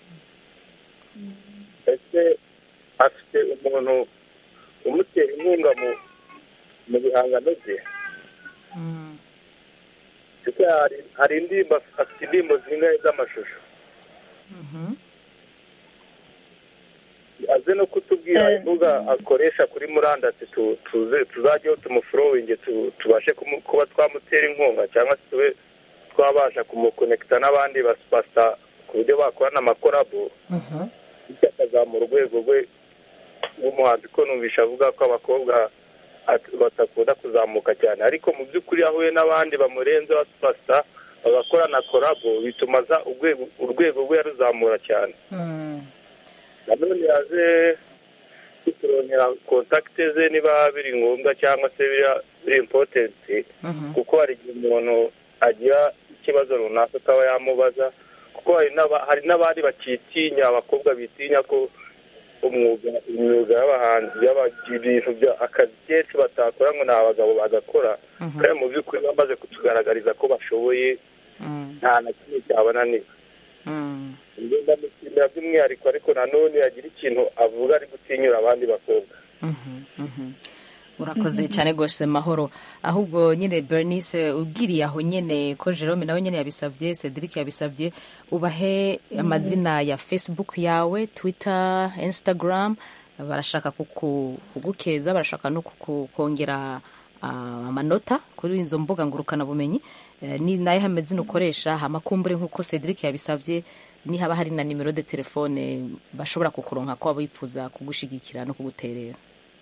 ese afite umuntu umutera inkunga mu mu bihangano bye Mm. kuko hari hari indirimbo afite indirimbo zingahe z'amashusho Mhm. aze no kutubwira imbuga akoresha kuri murandasi tu- tuze tuzajyeho tumufurowinge tu- tubashe kumu- kuba twamutera inkunga cyangwa se tube twabasha kumukonekita n'abandi basipasa ku buryo bakorana amakorabo Mhm. bityo akazamura urwego rwe rw'umuhanzi ko numvisha avuga ko abakobwa at- batakunda kuzamuka cyane ariko mu by'ukuri ahuye n'abandi bamurenze basipasa bagakorana korabo bituma aza urwego urwego rwe yaruzamura cyane Mm. nanone yaje kuturongera kontakite ze niba biri ngombwa cyangwa se biri- biri impotenti Mhm. kuko hari igihe umuntu agira ikibazo runaka akaba yamubaza kuko hari n'aba- hari n'abandi bakitinya abakobwa bitinya ko umwuga imyuga y'abahanzi y'aba- ibintu bya akazi kenshi batakora ngo ni abagabo bagakora Mhm. kandi mu by'ukuri bamaze kutugaragariza ko bashoboye Mm. nta na kimwe cyabananira Mm. njye ndamushimira by'umwihariko ariko nanone yagira ikintu avuga ari gutinyura abandi bakobwa Mhm. Mhm. urakoze cyane rwose mahoro ahubwo nyine bernice ubwiriye aho nyine ko jerome nawe nyine yabisabye cedric yabisabye ubahe amazina ya facebook yawe twitter instagram barashaka kuku- kugukeza barashaka no kuku- kongera ah, amanota kuri izo mbuga ngurukanabumenyi Eh, ni nayo amazina ukoresha hamakumbure nk'uko cedric yabisabye nihaba hari na nimero de telefone bashobora kukuronka ko bifuza kugushigikira no kuguterera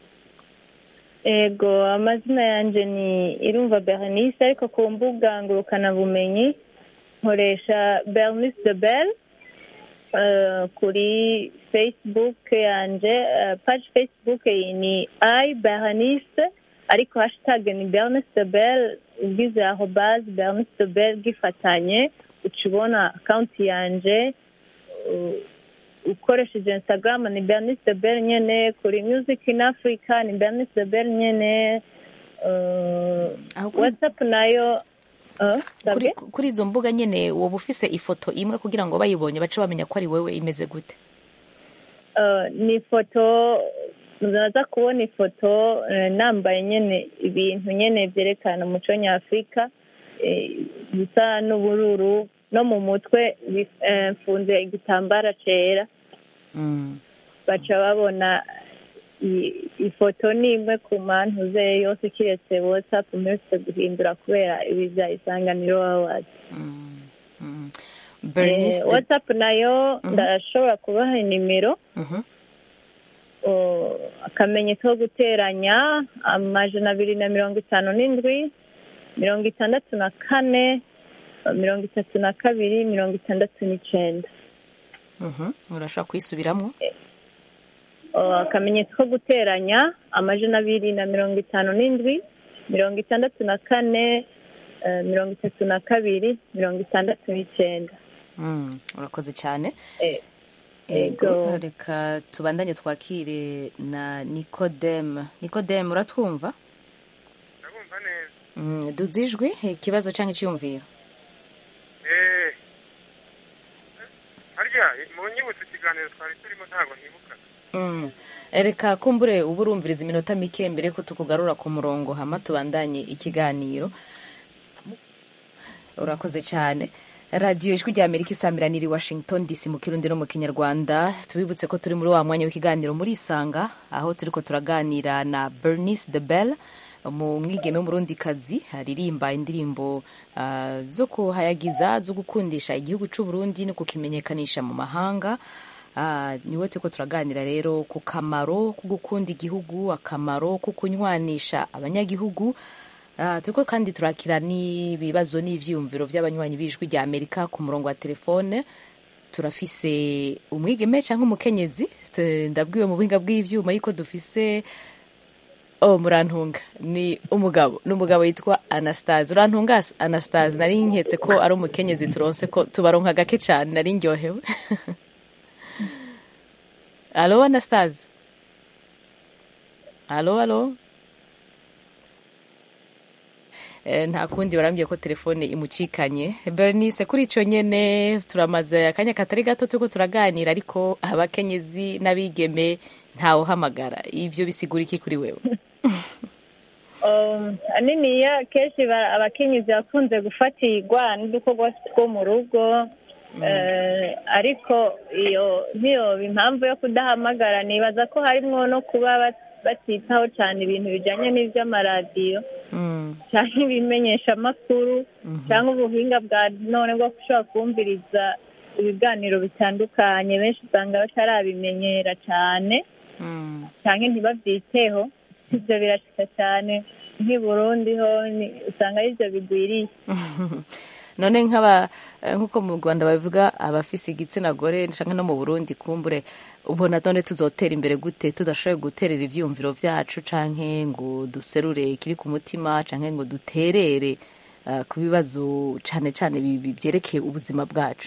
ego amazina yanjye ni irumva bernice ariko ku mbuga ngurukanabumenyi nkoresha bernice de belle eh, kuri facebook yanjye eh, page facebook ni i bernice ariko hashtag ni bernice de belle ugize aho base bernice de belle gifatanye uca ubona akawunti yanjye uh, ukoresheje instagram ni bernice de belle nyene kuri music in africa ni bernice de belle nyene uh, whatsapp nayo uh, kuri, sabwe? kuri izo mbuga nyine woba ufise ifoto imwe kugira ngo bayibonye bace bamenya ko ari wewe imeze gute Uh, ni ifoto muzaza kubona ifoto eh, nambaye nyene ibintu nyene vyerekana umuco nyafurika eh, bisa n'ubururu no mu mutwe bi- eh, mfunze igitambara cera Mm. baca babona i- ifoto ni imwe ku mantu ze yose kiretse whatsapp mperutse guhindura kubera ibi bya isanganiro awards Bernice Eh, de- whatsapp nayo Mhm. ndashobora kubaha nimero Mhm. o, akamenyetso ko guteranya amajana abiri na mirongo itanu n'indwi mirongo itandatu na kane mirongo itatu na kabiri mirongo itandatu n'icenda Mhm. urashobora kuyisubiramo O, akamenyetso ko guteranya amajana abiri na mirongo itanu n'indwi mirongo itandatu na kane eh, mirongo itatu na kabiri mirongo itandatu n'icenda Mm, urakoze cyane Eh, ego ego. reka tubandanye twakire na nikodeme nikodeme uratwumva ndabumva neza Mm, duze ijwi ikibazo cyangwa icyiyumviro eee harya mu nyibutse ikiganiro twari turimo ntabwo ntibuka Mm. reka kumbure uba urumviriza iminota mike mbere ko tukugarura ku murongo hama tubandanye ikiganiro urakoze cyane radiyo ijwi rya amerika isamiraniye i washington dc mu kirundi no mu kinyarwanda tubibutse ko turi muri wa mwanya w'ikiganiro muri isanga aho turi ko turaganira na bernice de belle mu mwigeme w'umurundikazi aririmba indirimbo ah, zo kuhayagiza zo gukundisha igihugu cy'u Burundi no kukimenyekanisha mu mahanga Ah, niwe turiko turaganira rero ku kamaro ko gukunda igihugu akamaro ko kunywanisha abanyagihugu Ah, turiko kandi turakira n'ibibazo n'ivyiyumviro vy'abanywanyi b'ijwi rya amerika ku murongo wa telefone turafise umwigeme cyangwa umukenyezi T- ndabwiwe mu buhinga bw'ivyuma yuko dufise oh murantunga ni umugabo n'umugabo yitwa anastase urantunga anastase nari nketse ko ari umukenyezi turonse ko tubaronka gake cyane nari ndyohewe alo anastase alo alo Eh, nta kundi barambwiye ko telefone imucikanye bernice kuri ico nyene turamaze akanya katari gato turiko turaganira ariko abakenyezi n'abigeme ntawuhamagara ivyo bisigura iki kuri wewe Um, aniniya kenshi ba- abakenyezi bakunze gufatirwa n'udukorwa two mu rugo Eh, ariko iyo ntiyoba impamvu yo kudahamagara nibaza ko harimwo no kuba bat- batitaho cyane ibintu bijanye n'ivy'amaradiyo cyangwa ibimenyeshamakuru cyangwa ubuhinga bwa none bwo gushobora kumviriza ibiganiro bitandukanye benshi usanga batarabimenyera cyane cyangwa ntibabyiteho ibyo birashika cyane nk'i burundi ho ni- usanga ari byo bigwiriye none nk'aba eh, nk'uko mu rwanda babivuga abafise igitsina gore canke no mu burundi kumbure ubona none tuzotera imbere gute tudashoboye guterera ivyiyumviro vyacu canke ngo duserure ikiri ku mutima canke ngo duterere eh, ku bibazo cane cane bi- bi- vyerekeye ubuzima bwacu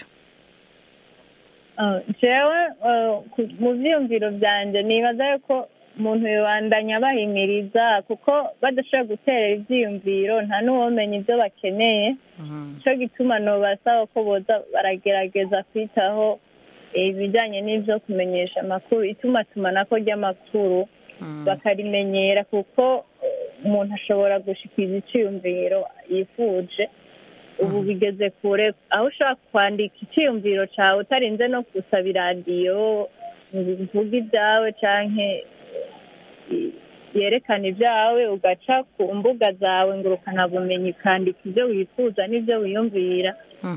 Ah, jewe eh, ku- mu vyiyumviro vyanje nibaza yuko umuntu yobandanya bahimiriza kuko badashobora guterera ivyiyumviro nta n'uwomenya ivyo bakeneye nico gituma nobasaba ko boza baragerageza kwitaho eh, ibijanye n'ivyo kumenyesha amakuru itumatumanako ry'amakuru bakarimenyera kuko eh, umuntu ashobora gushikiriza iciyumviro yifuje ubu bigeze kure aho ushobora kwandika icyiyumviro cyawe utarinze no gusaba iradiyo ngo uvuge ibyawe canke eh, yerekana ibyawe ugaca ku mbuga zawe ngo ukanabumenyi ukandika ibyo wifuza n'ibyo wiyumvira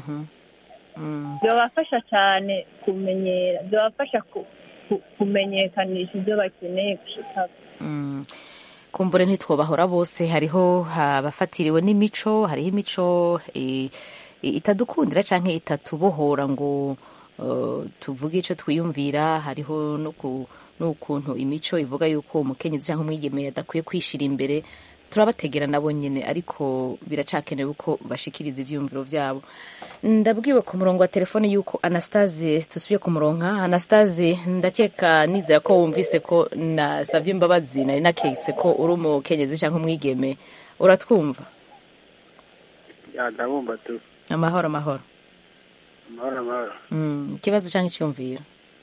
byabafasha cyane kumenyera byabafasha ku- ku- kumenyekanisha ibyo bakeneye gushikako Mm. kumbure ntitwobahora bose hariho abafatiriwe n'imico hariho imico eh, itadukundira canke itatubohora ngo eh, tuvuge ico twiyumvira hariho no ku- n'ukuntu imico ivuga yuko umukenyezi canke umwigeme adakwiye kwishira imbere turabategera nabo nyene ariko biracakenewe ko bashikiriza ivyiyumviro vyabo ndabwiwe ku murongo wa telefone yuko anastase tusubiye kumuronka anastase ndakeka nizera ko wumvise ko nasavye imbabazi nari naketse ko uri umukenyezi canke umwigeme uratwumva ya ndabumva tu amahoro amahoro amahoro amahoro Mm, ikibazo canke icyumviro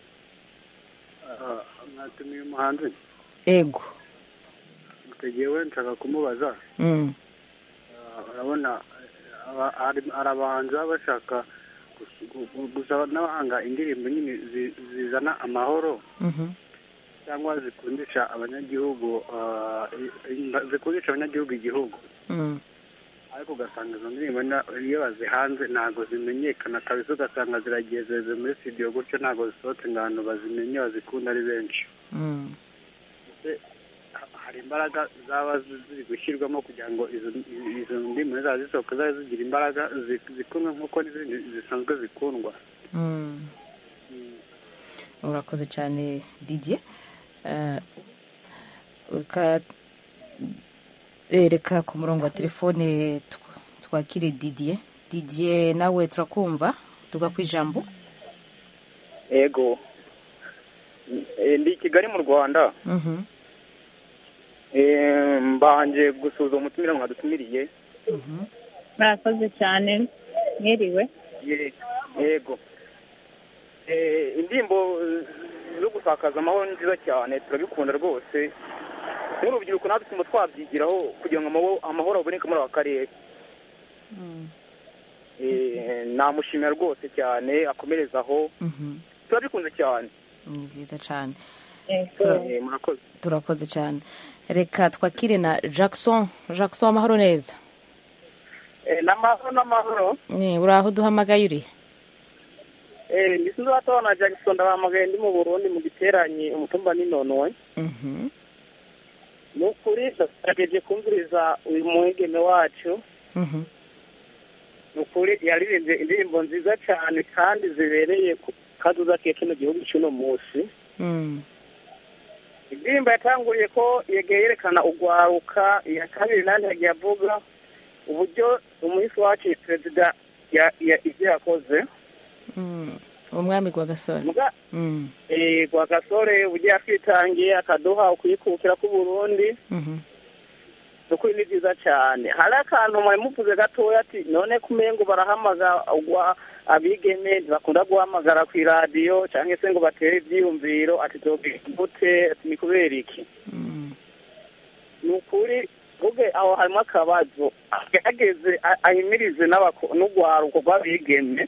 Ah, mwatumiye umuhanzi ego mutegewe nshaka kumubaza Mm, Ah, urabona eh, aba- hari- hari abahanzi baba bashaka gus- gu- gu- gusaba n'abahanga indirimbo nyine zi- zizana amahoro mhm, cyangwa zikundisha abanyagihugu ah, i- i- zikundisha abanyagihugu igihugu mm, ariko ugasanga izo ndirimbo na- iyo bazihanze ntabwo zimenyekana kabisa ugasanga ziragiye zeze muri studio gutyo ntabwo zisohotse ngo abantu bazimenye bazikunda ari benshi mm. Ese ha- hari imbaraga zaba zi- ziri gushyirwamo kugira ngo izo izo ndimi zaba zisohoka zabe zigira imbaraga zi- zikundwe nk'uko n'izindi zisanzwe zikundwa Mm. urakoze cyane didier Eh, uka- eh, reka ku murongo wa telefone tw- twakire didier didier nawe turakumva tuga ku ijambo ego Eh, ndi i kigali mu rwanda Mhm, Eh, mbanje gusuhuza umutumire mwadutumiriye mhm. murakoze cyane mwiriwe Ye- yego Eh, indirimbo eh, zo gusakaza amahoro ni nziza cyane turabikunda rwose nk'urubyiruko natwe tuma twabyigiraho kugira ngo amahoro- amahoro aboneke muri aka karere Eh, namushimira rwose cyane akomereza aho Mhm. turabikunze cyane ni byiza cyane Tura- Eh, murakoze turakoze cyane reka twakire na jackson jackson amahoro neza Eh, n'amahoro n'amahoro Eh, uri aho duhamagaye uri Eh, ndi sinzi watabona jackson ndabahamagaye ndi mu burundi mu giteranyi umutumba n'inonoye Mhm. ni ukuri ndagerageje kumviriza uyu mwigeme wacu Mhm. ni ukuri yaririmbye indirimbo nziza cyane kandi zibereye ku kazuza ke kino gihugu cy'uno munsi Mm. indirimbo yatanguriye ko yegeye yerekana ugwaruka iya kabiri nandi yagiye avuga uburyo umuhisi wacu perezida ya- ya- ibyo yakoze Mm. umwami gwa gasore Muga- Mm. eh, gwa gasore uburyo yatwitangiye akaduha ukwikukira k'uburundi Mhm. ukuri ni byiza cyane hari akantu mwari muvuze gatoya ati none kumengo barahamagara ugwa abigeme ntibakunda guhamagara ku iradiyo cyangwa se ngo batere ibyiyumviro ati gute ati ni kubera iki ni ukuri ubwe aho harimo akabazo agerageze a- ahimirize n'abako- n'urwaruko rw'abigeme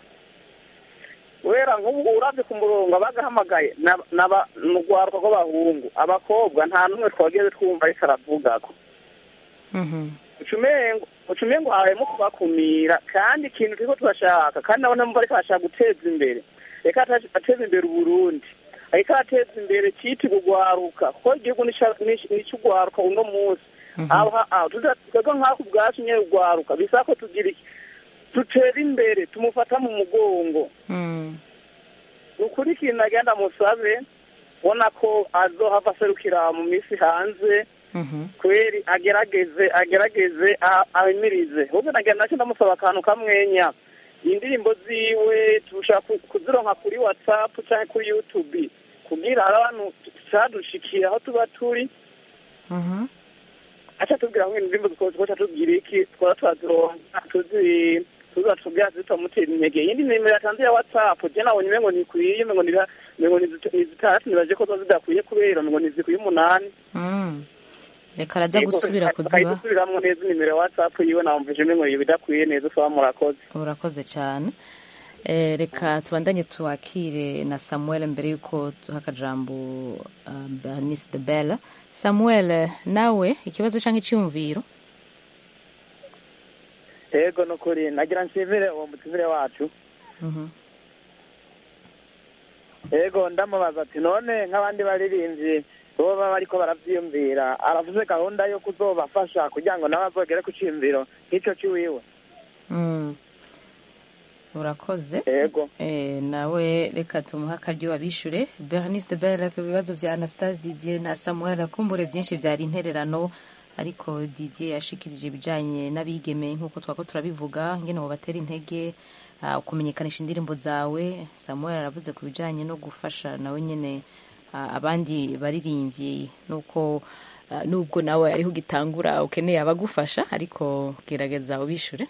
kubera nk'ubu urabye ku murongo abagahamagaye n'aba- n'aba- ni urwaruko rw'abahungu abakobwa nta n'umwe twageze twumva ariko aravugako Mhm. ucumengo ucumengo harimo kubakumira kandi ikintu turiko turashaka kandi nabona mva ariko arashaka guteza imbere reka ata- ateze imbere uburundi ariko ateza imbere citi kugwaruka kuko igihugu nicugwaruka uno munsi aho aho twebwe nk'ako ubwacu nyene ugwaruka bisaba ko tugira iki dutera imbere tumufata mu mugongo Mm. ni ukuri ikintu agenda musabe ubona ko azohava aserukira mu minsi hanze Mhm. kweri agerageze agerageze a- ahimirize ahubwo nagira nacyo ndamusaba akantu kamwenya indirimbo ziwe turusha ku- kuzironka kuri whatsapp cyangwa kuri youtube kugira hari abantu cadushikira aho tuba turi Mhm. aca tubwira ngo indirimbo zikoca tubwira iki twara turazironka tuzi tuza tubwira zitamutera intege iyindi nimero yatanze ya whatsapp je nabonye umengo ntikwiye umengo niba umengo ni zit- ni zitandatu nibaje ko zo zidakwiye kubera umengo nizikwiye umunani Mm. reka araza gusubira kuziba gusubiramwo neza inimero ya whatsapp yiwe namvije umengo iyo bidakwiye neza usaba murakoze urakoze cyane Eh, reka tubandanye tuwakire na samuel mbere y'uko duha akajambo uh, bernice de belle samuel nawe ikibazo cyangwa icyumviro yego ni ukuri nagira nshimire uwo mutumire wacu Mhm. yego ndamubaza ati none nk'abandi baririmbyi bo baba bariko baravyiyumvira aravuze gahunda yo kuzobafasha kugira ngo nabo bazogere ku ciyumviro nk'ico ciwiwe Mm. urakoze yego Eh, nawe reka tumuhe akaryo abishure bernice de belle ku bibazo bya anastase didier na samuel akumbure byinshi byari intererano ariko didier yashikirije ibijanye n'abigeme nk'uko twako turabivuga ngene batera intege ah, kumenyekanisha indirimbo zawe samuel aravuze ku bijanye no gufasha nawe nyene ah, abandi baririmbyi nuko ah, nubwo nawe ariho ugitangura ukeneye abagufasha ariko gerageza ubishure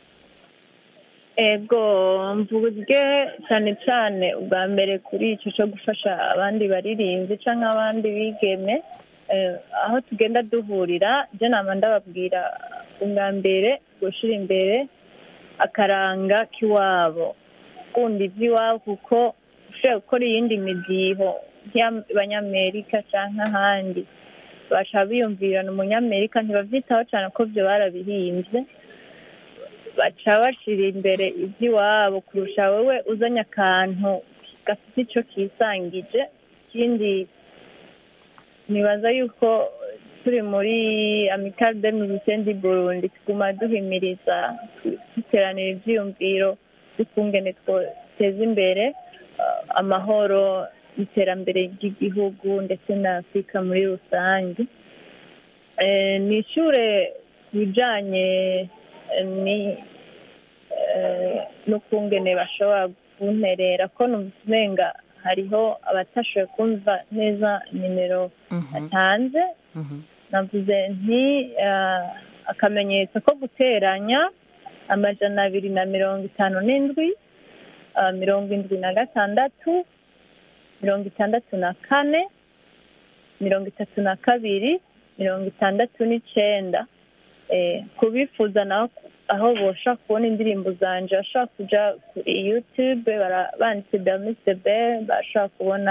ego mvuge cyane cyane ubwa mbere kuri icyo cyo gufasha abandi baririmbyi cyangwa abandi bigeme eh, aho tugenda duhurira byo nama ndababwira ubwa mbere gushyira imbere akaranga k'iwabo gukunda iby'iwabo kuko ushobora gukora iyindi midiho nk'abanyamerika cyangwa ahandi bashaka biyumvirana umunyamerika ntibabyitaho cyane ko byo barabihimbye baca bashyira imbere iby'iwabo kurusha wowe uzanye akantu gafite icyo kisangije ikindi nibaza yuko turi muri amikari de milisenti burundi tuguma duhimiriza duteranira ibyiyumviro dukungene twoteza imbere uh, amahoro iterambere ry'igihugu ndetse na afurika muri rusange Eh, ni ishure ku bijanye eh, ni eh, n'ukungene bashobora kunterera ko numva umenga hariho abatashoboye kumva neza nimero atanze navuze nti eh, akamenyetso ko guteranya amajana abiri na mirongo itanu n'indwi eh, mirongo indwi na gatandatu mirongo itandatu na kane mirongo itatu na kabiri mirongo itandatu n'icenda Eh, kubifuza naho aho boshaka kubona indirimbo zanje bashobora kuja kuri youtube bara- banditse bernice de bel bashobora kubona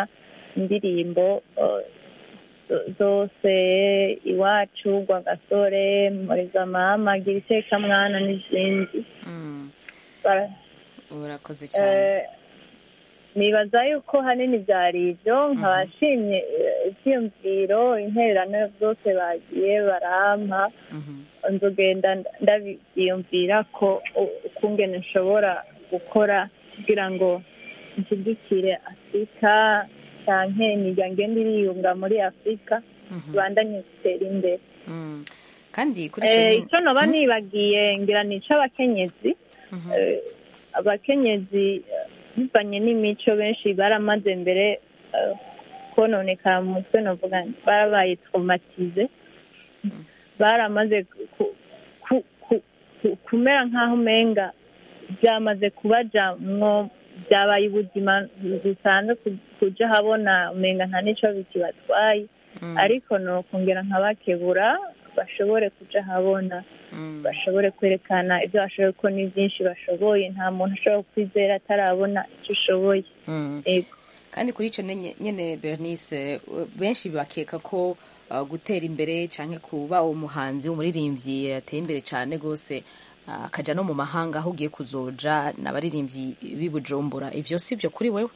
indirimbo eh, zo- zose iwacu rwagasore muriza mama gira iteka mwana n'izindi Bara- urakoze cyane Eh, nibaza yuko hanini byari ibyo nkabashimye ibyiyumviro intererano zose bagiye barampa nzogenda ndabyiyumvira ko u- ukungene nshobora gukora kugira ngo nshyigikire afurika cyane imiryango igenda iriyunga muri afurika tubandanye gutera imbere kandi kuri icyo Eh, nyine- icyo noba nibagiye ngira ni icy'abakenyezi Eh, abakenyezi eh, bivanye n'imico benshi baramaze mbere eh, kononekara mu mutwe novuga nti barabaye traumatize baramaze ku- ku- ku- ku- kumera nk'aho umenga byamaze kubajamwo byabaye ubuzima busanzwe ku- kuja habona umenga nta n'ico bikibatwaye ariko nokongera nkabakebura bashobore kuja habona bashobore kwerekana ibyo bashoboye ko ni byinshi bashoboye nta muntu ashobora kwizera atarabona icyo ushoboye Mm. Yego. kandi kuri icyo nye- nyine bernice uh, benshi bakeka ko uh, gutera imbere cyangwa kuba umuhanzi umuririmbyi yateye imbere cyane rwose uh, akajya no mu mahanga aho ugiye kuzoja n'abaririmbyi b'i bujumbura ibyo si byo kuri wewe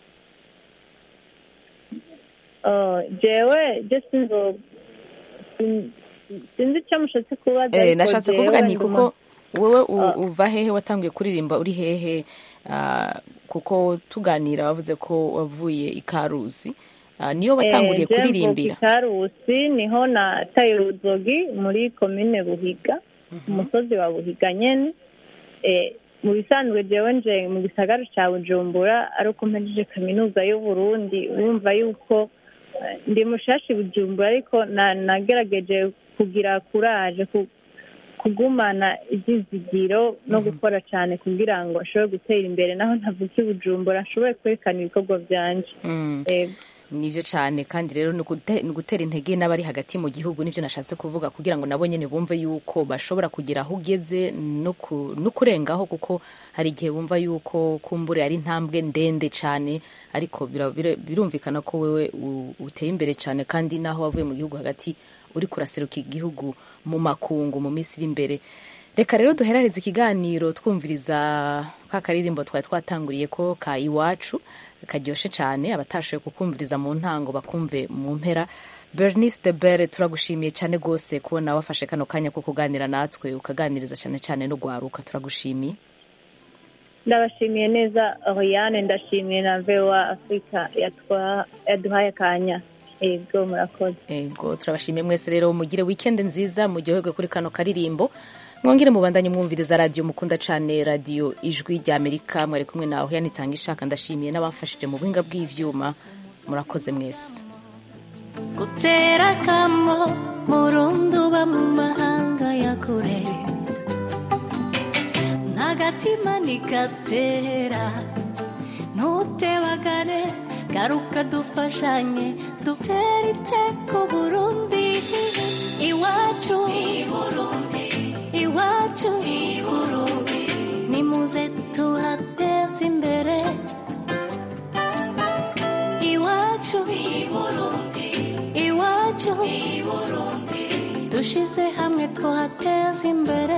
Oh, jewe je sinzo sin- sinzi icyo mushatse kubaza Eh, ariko nashatse jewe kuvuga nti ndi kuko umu- wowe u- Ah. uva hehe watanguye kuririmba uri hehe Ah, kuko tuganira wavuze ko wavuye i karusi Ah, niyo watanguriye Eh, je kuririmbira mvuka i karusi niho nataye uruzogi muri komine buhiga umusozi wa buhiga nyene Eh, mu bisanzwe jewe nje mu gisagara ca bujumbura ari uko mpejeje kaminuza y'uburundi urumva yuko eh, ndi mushashi bujumbura ariko na- nagerageje kugira kuraje ku- kugumana ibyizigiro no gukora cyane kugira ngo ashobore gutera imbere naho ntavuka i bujumbura ashobore kwerekana ibikorwa byanje Mm. Yego. nibyo cyane kandi rero ni ugute- ni ugutera intege n'abari hagati mu gihugu nibyo nashatse kuvuga kugira ngo nabo nyine bumve yuko bashobora kugera aho ugeze no ku- no kurengaho kuko hari igihe bumva yuko kumbure ari intambwe ndende cyane ariko bira- bira- birumvikana ko wewe u- uteye imbere cyane kandi n'aho wavuye mu gihugu hagati uri kuraseruka igihugu mu makungu mu minsi iri imbere reka rero duherareze ikiganiro twumviriza ka karirimbo twari twatanguriye ko ka iwacu karyoshe cyane abatashoboye kukumviriza mu ntango bakumve mu mpera bernice de bere turagushimiye cyane rwose kubona wafashe kano kanya ko kuganira natwe ukaganiriza cyane cyane no guharuka turagushimiye ndabashimiye neza oriane ndashimiye na vewa afurika yatwa- yaduhaye akanya yego murakoze yego turabashimiye mwese rero mugire wikendi nziza muryoherwe kuri kano karirimbo mwongere mubandanye mwumviriza radiyo mukunda cyane radiyo ijwi rya amerika mwari kumwe nawe yanitanga ishaka ndashimiye n'abamfashije mu buhinga bw'ibyuma murakoze mwese gutera akamo murundi uba mu mahanga ya kure ntagatima ntigatera ntutebagane garuka dufashanye dutere iteko burundi iwacu iwacu nimuze tuhateze imbere iwacu iwacu dushize hamwe tuhateze imbere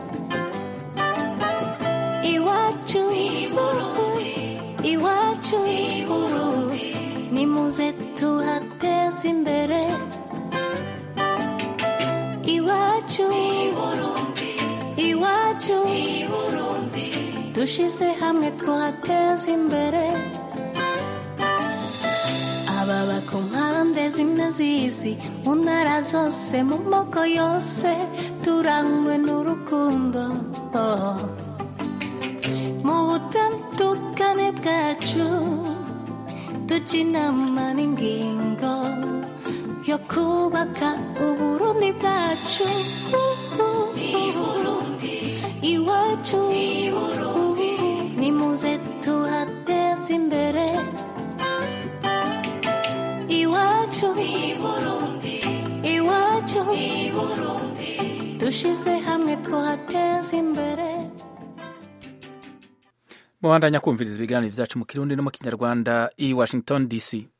iwacu iwacu nimuze tuhateze imbere iwacu iwacu dushize hamwe tuhateze imbere ababa ku mpande zimwe z'isi mu ntara zose mu moko yose turangwe n'urukundo oh. mu butandukane bwacu tujya inama n'ingingo yo kubaka uburundi bwacu iwacu nimuze tuhateze imbere iwacu iwacu dushize hamwe tuhateze imbere mubandanya kumviriza ibiganiro byacu mu kirundi no mu kinyarwanda i washington dc